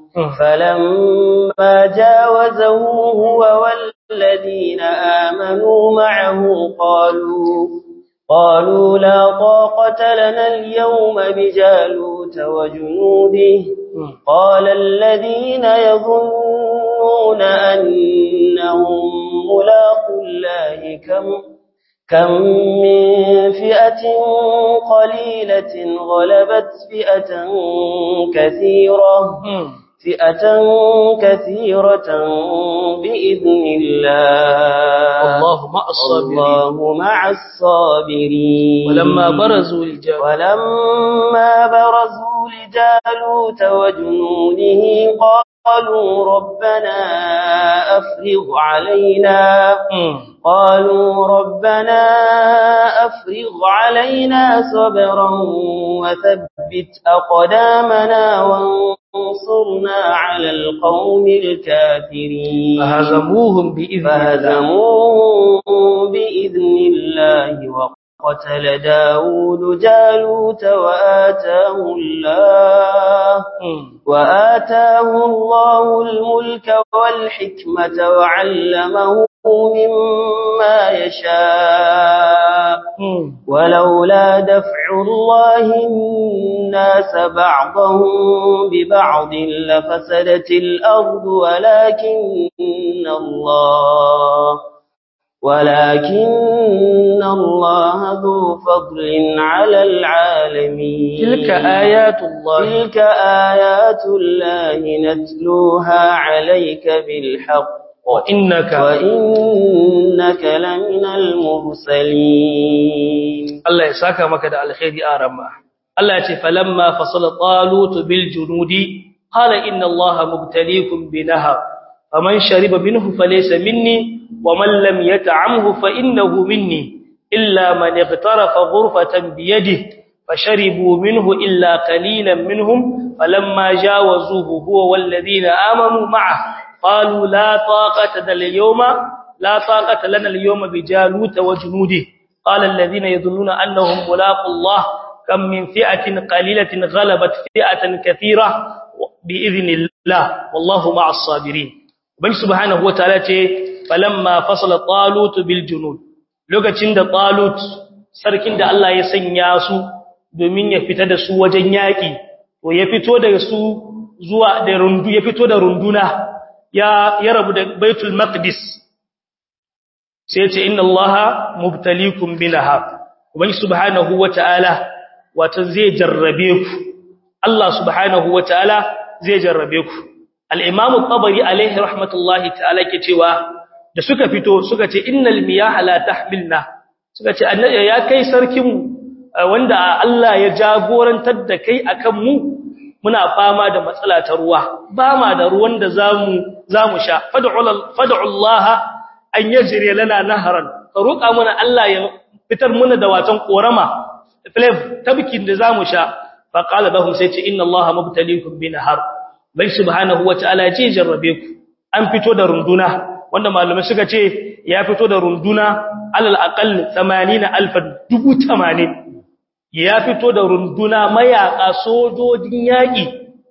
فلما جاوزه هو والذين آمنوا معه قالوا قالوا لا طاقة لنا اليوم بجالوت وجنوده قال الذين يظنون أنهم ملاق الله كم كم من فئة قليلة غلبت فئة كثيرة فئة كثيرة بإذن الله والله مع الصابرين والله مع الصابرين ولما برزوا للجبل ولما برزوا لجالوت وجنوده قالوا ربنا أفرغ علينا قالوا ربنا أفرغ علينا صبرا وثبت أقدامنا وانصرنا على القوم الكافرين فهزموهم بإذن الله فهزموا بإذن الله وقتل داود جالوت وآتاه الله وآتاه الله الملك والحكمة وعلمه مما يشاء ولولا دفع الله الناس بعضهم ببعض لفسدت الأرض ولكن الله ولكن الله ذو فضل على العالمين تلك آيات الله تلك آيات الله نتلوها عليك بالحق وإنك وإنك لمن المرسلين Allah ya saka maka da alkhairi a ramma Allah ya ce falamma fasala talut bil junudi qala inna allaha mubtaliikum bi nahar faman shariba minhu falaysa minni waman lam yat'amhu fa innahu minni illa man ightarafa ghurfatan bi yadihi fasharibu minhu illa qalilan minhum falamma jawazuhu huwa wal ladina amanu ma'ahu qalu la taqata lana al-yawma la taqata lana al-yawma bi jalut wa junudihi قال الذين يظنون أنهم ملاقوا الله كم من فئة قليلة غلبت فئة كثيرة بإذن الله والله مع الصابرين وبنج سبحانه وتعالى فلما فصل طالوت بالجنود lokacin da Talut sarkin da Allah ya sanya su domin ya fita da su wajen yaki to ya fito daga su zuwa da rundu ya fito da runduna ya ya rabu da Baitul Maqdis sai ce inna allaha mubtaliikum binahar ubangi subhanahu wataala wato zai jarrabe ku Allah subhanahu wataala zai jarrabe ku al-imam at-tabari alaihi rahmatullahi ta'ala ke cewa da suka fito suka ce innal miyaha la tahmilna suka ce annabi ya kai sarkin wanda Allah ya jagorantar da kai akan mu muna fama da matsala ta ruwa ba ma da ruwan da zamu zamu sha fad'u fad'u Allah an yajri lana naharan ka roƙa mana Allah ya fitar mana da watan korama flav tabkin da zamu sha fa qala lahum sai ce inna allaha mubtaliikum bi nahar bai subhanahu wataala ce jarrabe ku an fito da runduna wanda malamai suka ce ya fito da runduna alal aqall 80000 dubu 80 ya fito da runduna mayaka sojojin yaki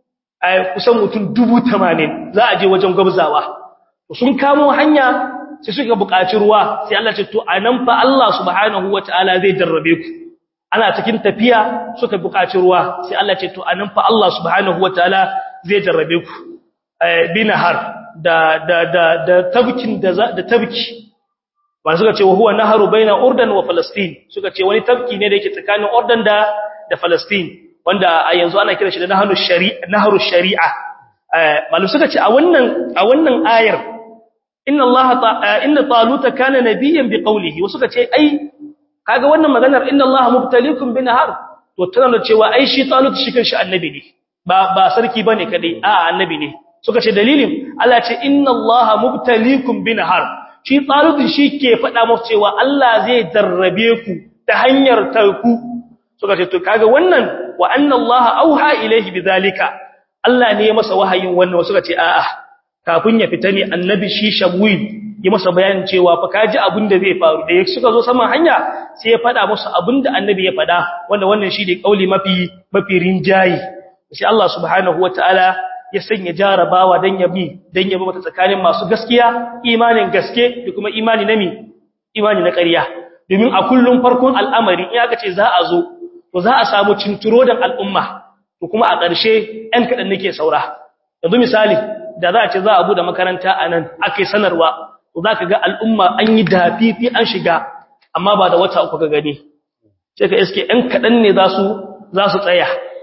a kusan mutum dubu 80 za a je wajen gwabzawa sun kamo hanya sai suka buƙaci ruwa sai Allah ce to anan fa Allah subhanahu wataala zai jarrabe ku ana cikin tafiya suka buƙaci ruwa sai Allah ce to anan fa Allah subhanahu wataala zai jarrabe ku binahar da da da da tabkin da da tabki ba suka ce wa huwa naharu baina urdan wa falastin suka ce wani tabki ne da yake tsakanin urdan da da falastin wanda a yanzu ana kira shi da naharu shari'a naharu shari'a malu suka ce a wannan a wannan ayar inna Allah inna taluta kana nabiyyan biqawlihi wasu kace ai kaga wannan maganar inna Allah mubtaliikum binahar to tana da cewa ai shi talut shi kanshi annabi ne ba ba sarki bane kadai a annabi ne suka ce dalilin Allah ce inna Allah mubtaliikum binahar shi talut shi ke faɗa musu cewa Allah zai jarrabe ku ta hanyar tarku suka ce to kaga wannan wa anna Allah auha ilayhi bidhalika Allah ne ya masa wahayin wannan wasu suka ce a'a kafin ya fita ne annabi shi shamwil ya masa bayanin cewa fa kaji abin da zai faru da suka zo saman hanya sai ya fada musu abin da annabi ya fada wanda wannan shi ne kauli mafi mafi rinjayi sai Allah subhanahu wataala ya sanya jarabawa dan ya bi dan ya bi mata tsakanin masu gaskiya imanin gaske da kuma imani na mi imani na ƙarya domin a kullum farkon al'amari in aka ce za a zo to za a samu cinturo dan al'umma to kuma a ƙarshe ɗan kaɗan nake saura yanzu misali da za a ce za a bude makaranta a nan ake sanarwa to za ka ga al'umma an yi dafifi an shiga amma ba da wata uku ka gani sai ka iske ‘yan kaɗan ne za su tsaya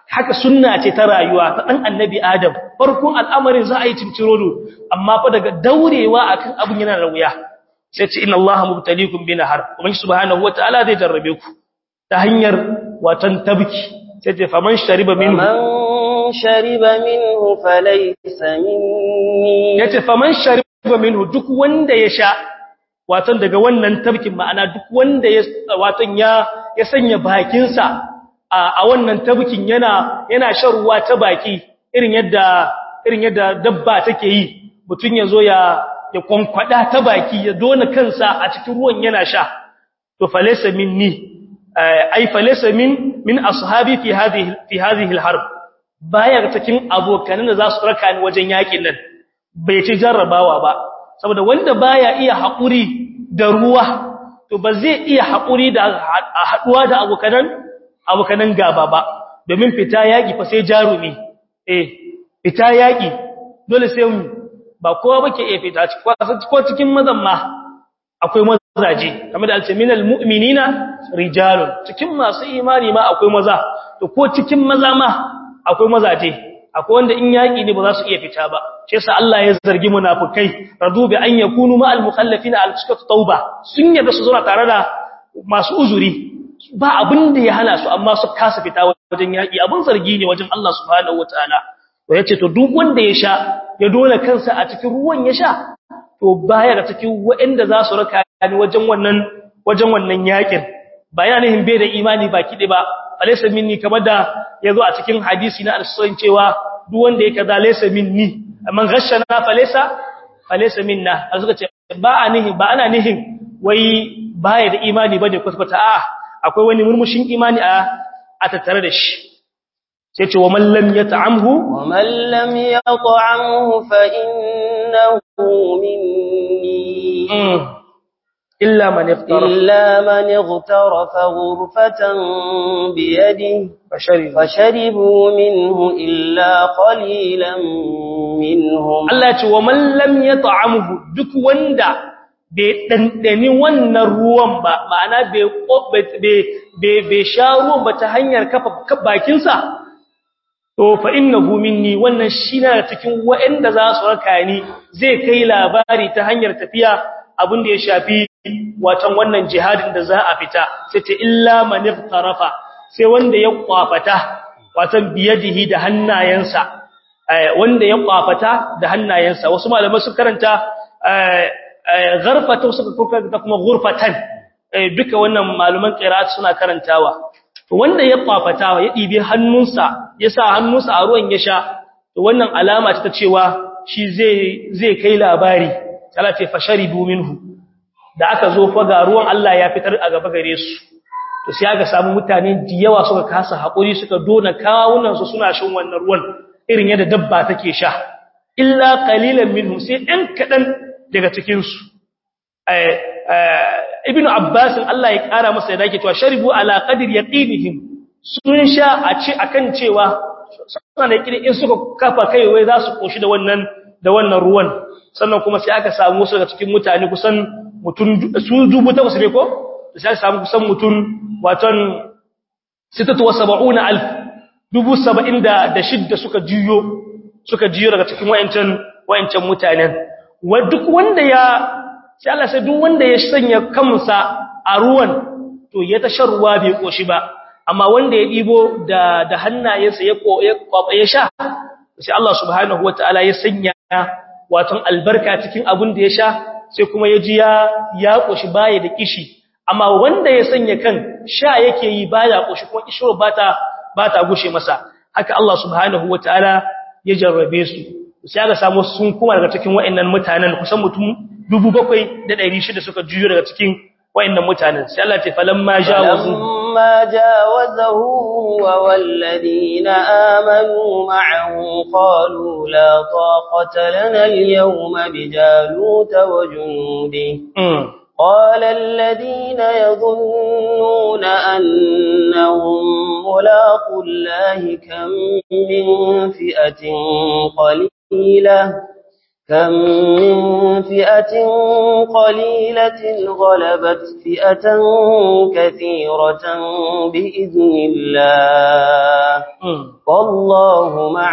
haka sunna ce ta rayuwa ta dan annabi adam farkon al'amarin za a yi cincirodo amma fa daga daurewa akan abun yana da wuya sai ce inna allaha mubtaliikum bi nahar kuma subhanahu wataala zai jarrabe ku ta hanyar watan tabki sai ce faman shariba minhu man shariba minhu falaysa minni yace faman shariba minhu duk wanda ya sha watan daga wannan tabkin ma'ana duk wanda ya watan ya ya sanya bakinsa a wannan tabkin yana yana shan ruwa ta baki irin yadda irin yadda dabba take yi mutun yazo ya ya kwankwada ta baki ya dona kansa a cikin ruwan yana sha to falaysa minni ay falaysa min min ashabi fi hadhihi fi hadhihi alharb baya cikin abokan da za su raka ni wajen yakin nan bai ci jarrabawa ba saboda wanda baya iya haƙuri da ruwa to ba zai iya haƙuri da haɗuwa da abokanan abokanan gaba ba domin fita yaƙi fa sai jarumi eh fita yaƙi dole sai mu ba kowa bake iya fita ko cikin mazan ma akwai mazaje kamar da alce minal mu'minina rijalun cikin masu imani ma akwai maza to ko cikin maza ma akwai mazaje akwai wanda in yaki ne ba za su iya fita ba shi yasa Allah ya zargi munafikai radu bi an yakunu ma al mukhallafina al sukat tauba sun yarda su zauna tare da masu uzuri ba abin da ya hana su amma su kasa fita wajen yaki abin zargi ne wajen Allah subhanahu wataala to yace to duk wanda ya sha ya dole kansa a cikin ruwan ya sha to baya ga cikin waɗanda za su raka ni wajen wannan wajen wannan yakin ba yana nihin bai da imani baki ɗaya ba alaysa minni kamar da yazo a cikin hadisi na al-sunan cewa duk wanda yake da laysa minni man ghashana falaysa falaysa minna suka ce ba a nihin ba ana nihin wai baya da imani bane kwata a akwai wani murmushin imani a a tattare da shi sai ce wa man lam yat'amhu wa man lam yat'amhu fa innahu minni إلا من اغترف إلا من اغترف غرفة بيده فشرب فشربوا منه إلا قليلا منهم Allah ce wa man lam yat'amhu duk wanda bai dandani wannan ruwan ba ma'ana bai bai bai sha ruwan ba ta hanyar kafa bakin sa to fa innahu minni wannan shi na cikin wa'anda za su raka ni zai kai labari ta hanyar tafiya abin da ya shafi watan wannan jihadin da za a fita sai ce illa man iftarafa sai wanda ya kwafata watan biyadihi da hannayensa wanda ya kwafata da hannayensa wasu malamai su karanta gharfata suka karanta kuma ghurfatan duka wannan malaman qira'at suna karantawa to wanda ya kwafata ya dibi hannunsa ya sa hannunsa a ruwan ya sha to wannan alama ce ta cewa shi zai zai kai labari Allah ce fasharibu minhu da aka zo fa ga ruwan Allah ya fitar a gaba gare su to sai aka samu mutane da yawa suka kasa hakuri suka dona kawunan su suna shin wannan ruwan irin yadda dabba take sha illa qalilan minhum sai ɗan kadan daga cikin su ibnu abbas Allah ya kara masa da yake cewa sharibu ala qadri yaqinihim sun sha a ce akan cewa suna da kire in suka kafa kai wai za su koshi da wannan da wannan ruwan sannan kuma sai aka samu su daga cikin mutane kusan mutun su dubu takwas ne ko sai aka samu kusan mutun waton 67000 dubu 70 da shidda suka jiyo suka jiyo daga cikin wayancan wayancan mutanen wa duk wanda ya sai Allah sai duk wanda ya sanya kansa a ruwan to ya tashar ruwa bai koshi ba amma wanda ya dibo da da hannayensa ya ya sha sai Allah subhanahu wataala ya sanya waton albarka cikin abin da ya sha sai kuma ya ji ya ya koshi baya da kishi amma wanda ya sanya kan sha yake yi baya koshi kuma kishiro bata bata gushe masa haka Allah subhanahu wataala ya jarrabe su sai aka samu sun kuma daga cikin wayannan mutanen kusan mutum 7600 suka juyo daga cikin wayannan mutanen sai Allah ya falamma jawazu فلما جاوزه هو والذين آمنوا معه قالوا لا طاقة لنا اليوم بجالوت وجنوده قال الذين يظنون أنهم ملاقوا الله كم من فئة قليلة كم من فئة قليلة غلبت فئة كثيرة بإذن الله والله مع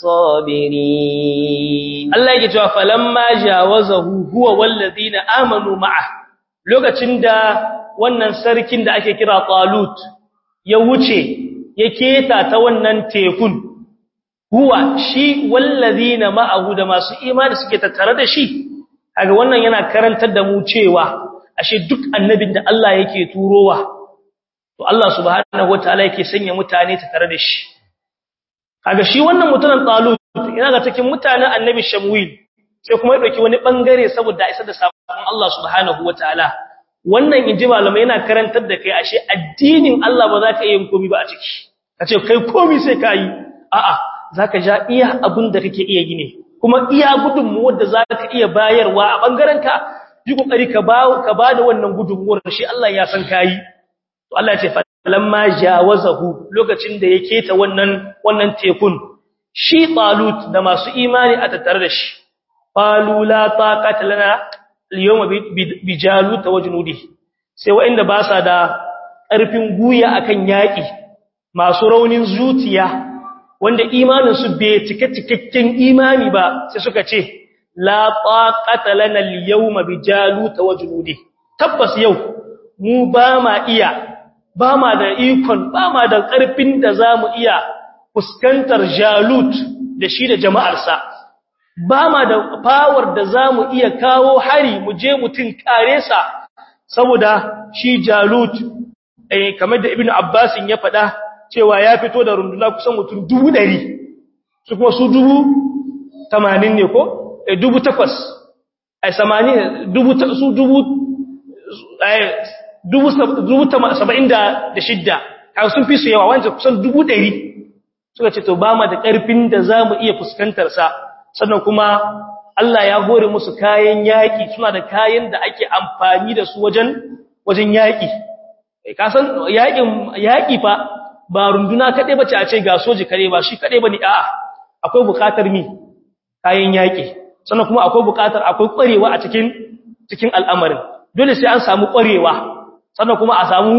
الصابرين Allah yake cewa falamma jawazahu huwa wallazina amanu ma'a lokacin da wannan sarkin da ake kira Talut ya wuce ya keta ta wannan tekun huwa shi wallazina ma'ahu da masu imani suke tattare da shi kaga wannan yana karantar da mu cewa ashe duk annabin da Allah yake turowa to Allah subhanahu wataala yake sanya mutane tattare da shi kaga shi wannan mutumin Talut yana ga cikin mutanen annabi Shamwil sai kuma ya dauki wani bangare saboda isa da sabon Allah subhanahu wataala wannan inji malamai yana karantar da kai ashe addinin Allah ba za ka yi komai ba a ciki kace kai komai sai kai a'a zaka ja iya abin da kake iya yi ne kuma iya gudunmuwar da zaka iya bayarwa a bangaren ka yi kokari ka bawo ka bada wannan gudunmuwar shi Allah ya san kai to Allah ya ce falamma jawazahu lokacin da ya keta wannan wannan tekun shi talut da masu imani a tattare da shi qalu la taqata lana al-yawma bi jalut wa junudi sai wa'inda ba sa da ƙarfin guya akan yaki masu raunin zuciya wanda imanin su bai cike cikakken imani ba sai suka ce la taqata lana al-yawma bi jalut wa junudi tabbas yau mu ba ma iya ba ma da ikon ba ma da ƙarfin da zamu iya fuskantar jalut da shi da jama'arsa ba ma da power da za mu iya kawo hari mu je mutum kare sa saboda shi jalut eh kamar da ibnu abbasin ya faɗa cewa ya fito da runduna kusan mutum dubu ɗari su kuma su dubu tamanin ne ko eh dubu takwas ai samani dubu su dubu eh dubu saba'in da shidda kan sun fi su yawa wancan kusan dubu ɗari suka ce to ba ma da ƙarfin da za mu iya fuskantarsa sannan kuma Allah ya hore musu kayan yaƙi suna da kayan da ake amfani da su wajen wajen yaƙi ka san yaƙin yaƙi fa ba runduna kaɗai bace a ce ga soji kare ba shi kaɗai bane a'a akwai buƙatar mi kayan yaƙi sannan kuma akwai buƙatar akwai ƙwarewa a cikin cikin al'amarin dole sai an samu ƙwarewa sannan kuma a samu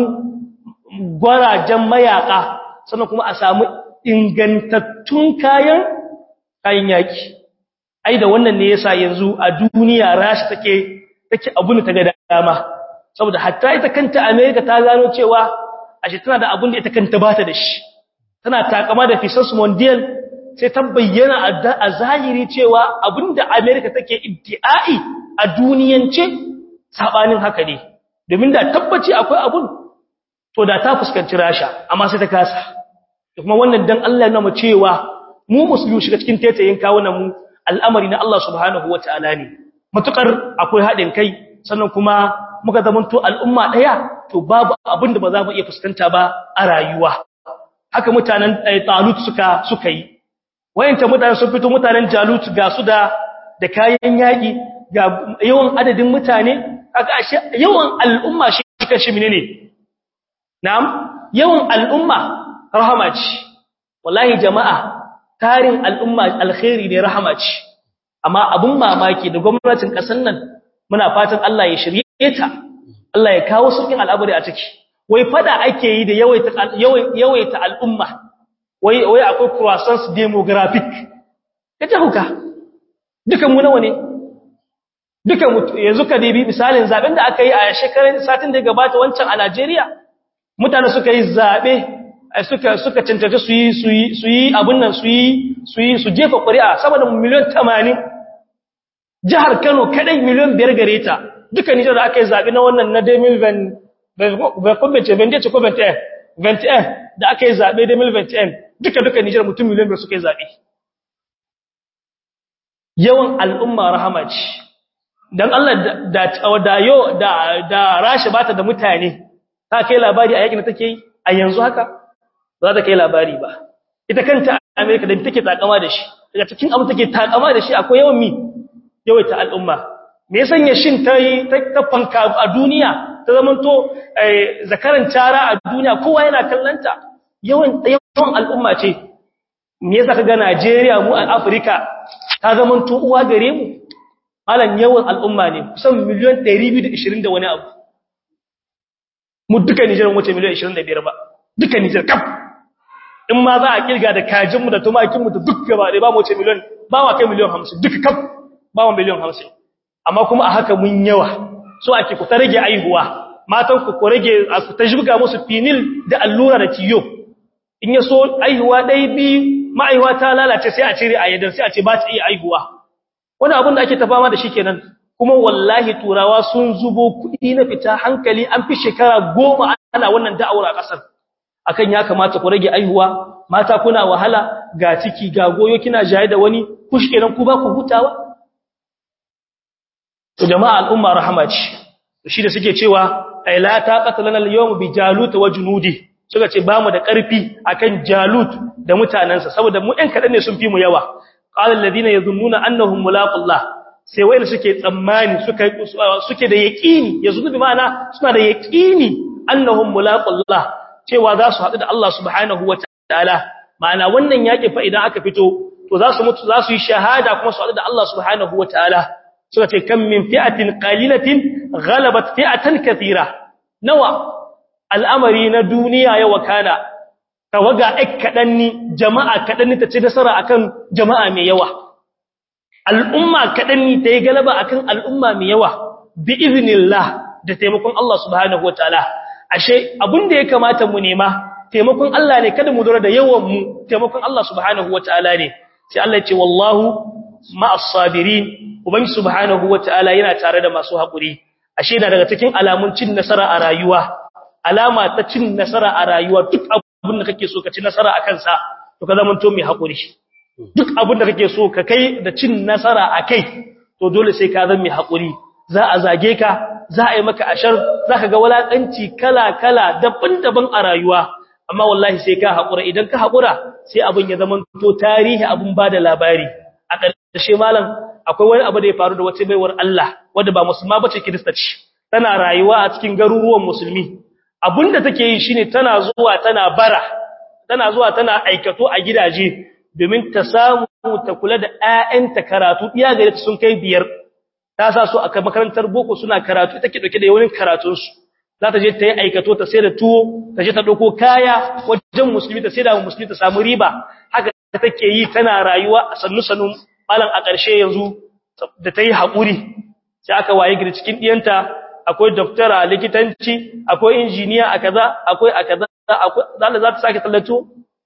gwarajen mayaƙa sannan kuma a samu ingantattun kayan kayan yaki ai da wannan ne yasa yanzu a duniya rashi take take abun ta ga dama saboda hatta ita kanta America ta gano cewa ashe tana da abun da ita kanta bata da shi tana takama da fisas mondial sai ta bayyana a zahiri cewa abinda America take iddiai a duniyance sabanin haka ne domin da tabbaci akwai abun to da ta fuskanci rasha amma sai ta kasa kuma wannan dan Allah yana mu cewa mu musulmi shiga cikin tetayin kawunan mu al'amari na Allah subhanahu wataala ne matukar akwai hadin kai sannan kuma muka zamanto al'umma daya to babu abin da ba za mu iya fuskanta ba a rayuwa haka mutanen Talut suka suka yi wayanta mutanen sun fito mutanen Jalut ga su da da kayan yaki ga yawan adadin mutane kaga ashe yawan al'umma shi kashi menene na'am yawan al'umma rahama ce wallahi jama'a tarin al'umma alkhairi ne rahama ce amma abun mamaki da gwamnatin kasar nan muna fatan Allah ya shirye ta Allah ya kawo saukin al'abari a ciki wai fada ake yi da yawaita yawaita al'umma wai wai akwai croissance demographic kace huka dukan mu nawa ne dukan mu yanzu ka dibi misalin zaben da aka yi a shekarun satin da gabata wancan a Najeriya mutane suka yi zabe suka suka cancanta su yi su yi su yi abun nan su yi su yi su jefa ƙuri'a sama da miliyan 80 jihar Kano kadai miliyan 5 gare ta duka Nijar da aka yi zabi na wannan na 2020 ba ko bace ban ce ko 21 21 da aka yi zabe 2021 duka duka Nijar mutum miliyan 5 suka yi zabe yawan al'umma rahama ce dan Allah da da yo da da rashi bata da mutane ta kai labari a yakin da take yi a yanzu haka za ta kai labari ba ita kanta America da take takama da shi daga cikin abin take takama da shi akwai yawan mi yawaita al'umma me yasan ya shin tayi ta fanka a duniya ta zamanto zakaran cara a duniya kowa yana kallanta yawan yawan al'umma ce me yasa kaga Najeriya mu a Africa ta zamanto uwa gare mu malan yawan al'umma ne kusan miliyan 220 da wani abu mu duka Nijar wace miliyan 25 ba duka Nijar kaf in ma za a kirga da kajin mu da tumakin mu da duk gaba da ba mu wace miliyan ba wa kai miliyan 50 duka kaf ba mu miliyan 50 amma kuma a haka mun yawa so ake ku ta rage aihuwa matan ku ku rage ku ta jibga musu finil da allura da tiyo in ya so aihuwa ɗaya biyu ma'aihuwa ta lalace sai a cire a yadda sai a ce ba ta iya aihuwa wani abin da ake ta fama da shi kenan kuma wallahi turawa sun zubo kuɗi na fita hankali an fi shekara goma ana wannan da'awar a ƙasar akan ya kamata ku rage aihuwa mata kuna wahala ga ciki ga goyo kina jaye da wani kushi kenan ku ba ku hutawa to jama'a al'umma rahama ce shi da suke cewa ai la taqata lana al-yawm bi jalut wa junudi suka ce bamu da ƙarfi akan jalut da mutanansa saboda mu ɗan kaɗan ne sun fi mu yawa qala alladhina yadhunnuna annahum mulaqullah sai wayar suke tsammani suka suke da yaqini yazunnu bi ma'ana suna da yaqini annahum mulaqullah cewa za su haɗu da Allah subhanahu wataala ma'ana wannan yaki fa idan aka fito to za su mutu za su yi shahada kuma su haɗu da Allah subhanahu wataala suka ce kam min fi'atin qalilatin ghalabat fi'atan kathira nawa al'amari na duniya ya wakana tawaga ek kadanni jama'a kadanni ta ci nasara akan jama'a mai yawa al'umma kadanni ta yi galaba akan al'umma mai yawa bi iznillah da taimakon Allah subhanahu wataala ashe abinda ya kamata mu nema taimakon Allah ne kada mu dora da yawan mu taimakon Allah subhanahu wataala ne sai Allah ya ce wallahu ma'as sabirin ubangi subhanahu wataala yana tare da masu hakuri ashe da daga cikin alamun cin nasara a rayuwa alama ta cin nasara a rayuwa duk abin da kake so ka ci nasara a kansa to ka zama to mai hakuri duk abin da kake so ka kai da cin nasara a kai to dole sai ka zama mai hakuri za a zage ka za a yi maka ashar za ka ga walakanci kala kala daban-daban a rayuwa amma wallahi sai ka hakura idan ka hakura sai abin ya zama to tarihi abin bada labari a ƙarshe malam akwai wani abu da ya faru da wata baiwar Allah wadda ba musulma bace kirista ce tana rayuwa a cikin garuruwan musulmi abinda take yi shine tana zuwa tana bara tana zuwa tana aikato a gidaje domin ta samu ta kula da ƴaƴanta karatu iya gare ta sun kai biyar ta sa su a makarantar boko suna karatu take dauke da yawanin karatun su za ta je ta yi aikato ta sai da tuwo ta je ta dauko kaya wajen musulmi ta sai da musulmi ta samu riba haka take yi tana rayuwa a sannu sannu malam a ƙarshe yanzu da ta yi haƙuri sai aka waye gida cikin ɗiyanta akwai doktora likitanci akwai injiniya a kaza akwai a kaza akwai za ta sake tallato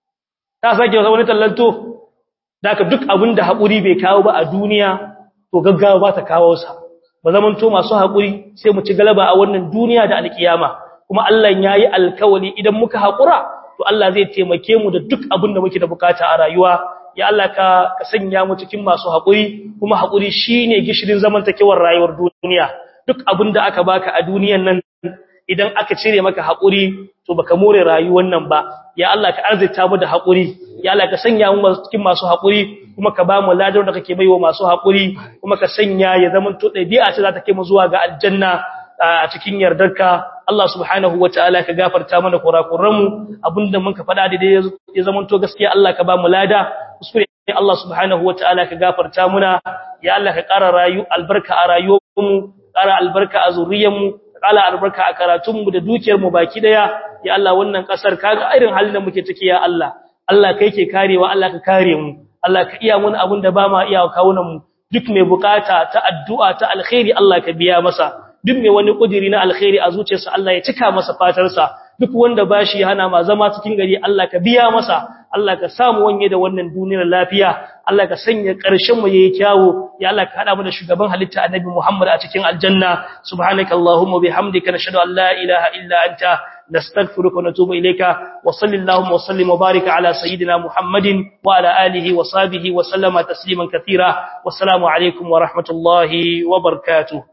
ta sake wani tallato da ka duk abin da haƙuri bai kawo ba a duniya to gaggawa ba ta kawo sa ba zaman to masu haƙuri sai mu ci galaba a wannan duniya da alkiyama kuma Allah ya yi alkawali idan muka haƙura to Allah zai taimake mu da duk abin da muke da bukata a rayuwa ya Allah ka ka sanya mu cikin masu haƙuri kuma haƙuri shine gishirin zamantakewar rayuwar duniya duk abin da aka baka a duniyan nan idan aka cire maka haƙuri to baka more rayuwar nan ba ya Allah ka arzita mu da haƙuri ya Allah ka sanya mu cikin masu haƙuri kuma ka ba mu ladar da kake baiwa masu haƙuri kuma ka sanya ya zama to ɗabi'a ce za ta kai mu zuwa ga aljanna a cikin yardarka Allah subhanahu wataala ka gafarta mana kurakuranmu abinda mun ka faɗa daidai ya zama to gaskiya Allah ka ba mu lada kuskure Allah subhanahu wataala ka gafarta muna ya Allah ka ƙara rayu albarka a rayuwarmu ƙara albarka a zuriyarmu ƙara albarka a karatunmu da dukiyarmu baki daya ya Allah wannan ƙasar kaga irin halin da muke ciki ya Allah Allah kai ke karewa Allah ka kare mu Allah ka iya mun abin da ba ma iya kawunan mu duk mai bukata ta addu'a ta alkhairi Allah ka biya masa duk mai wani kudiri na alkhairi a zuciyarsa Allah ya cika masa fatarsa duk wanda bashi hana ma zama cikin gari Allah ka biya masa Allah ka samu wanye da wannan duniyar lafiya Allah ka sanya ƙarshen mu yayi kyawu ya Allah ka hada mu da shugaban halitta Annabi Muhammad a cikin aljanna subhanakallahumma bihamdika nashhadu an la ilaha illa anta نستغفرك ونتوب إليك وصل اللهم وسلم وبارك على سيدنا محمد وعلى آله وصحبه وسلم تسليما كثيرا والسلام عليكم ورحمة الله وبركاته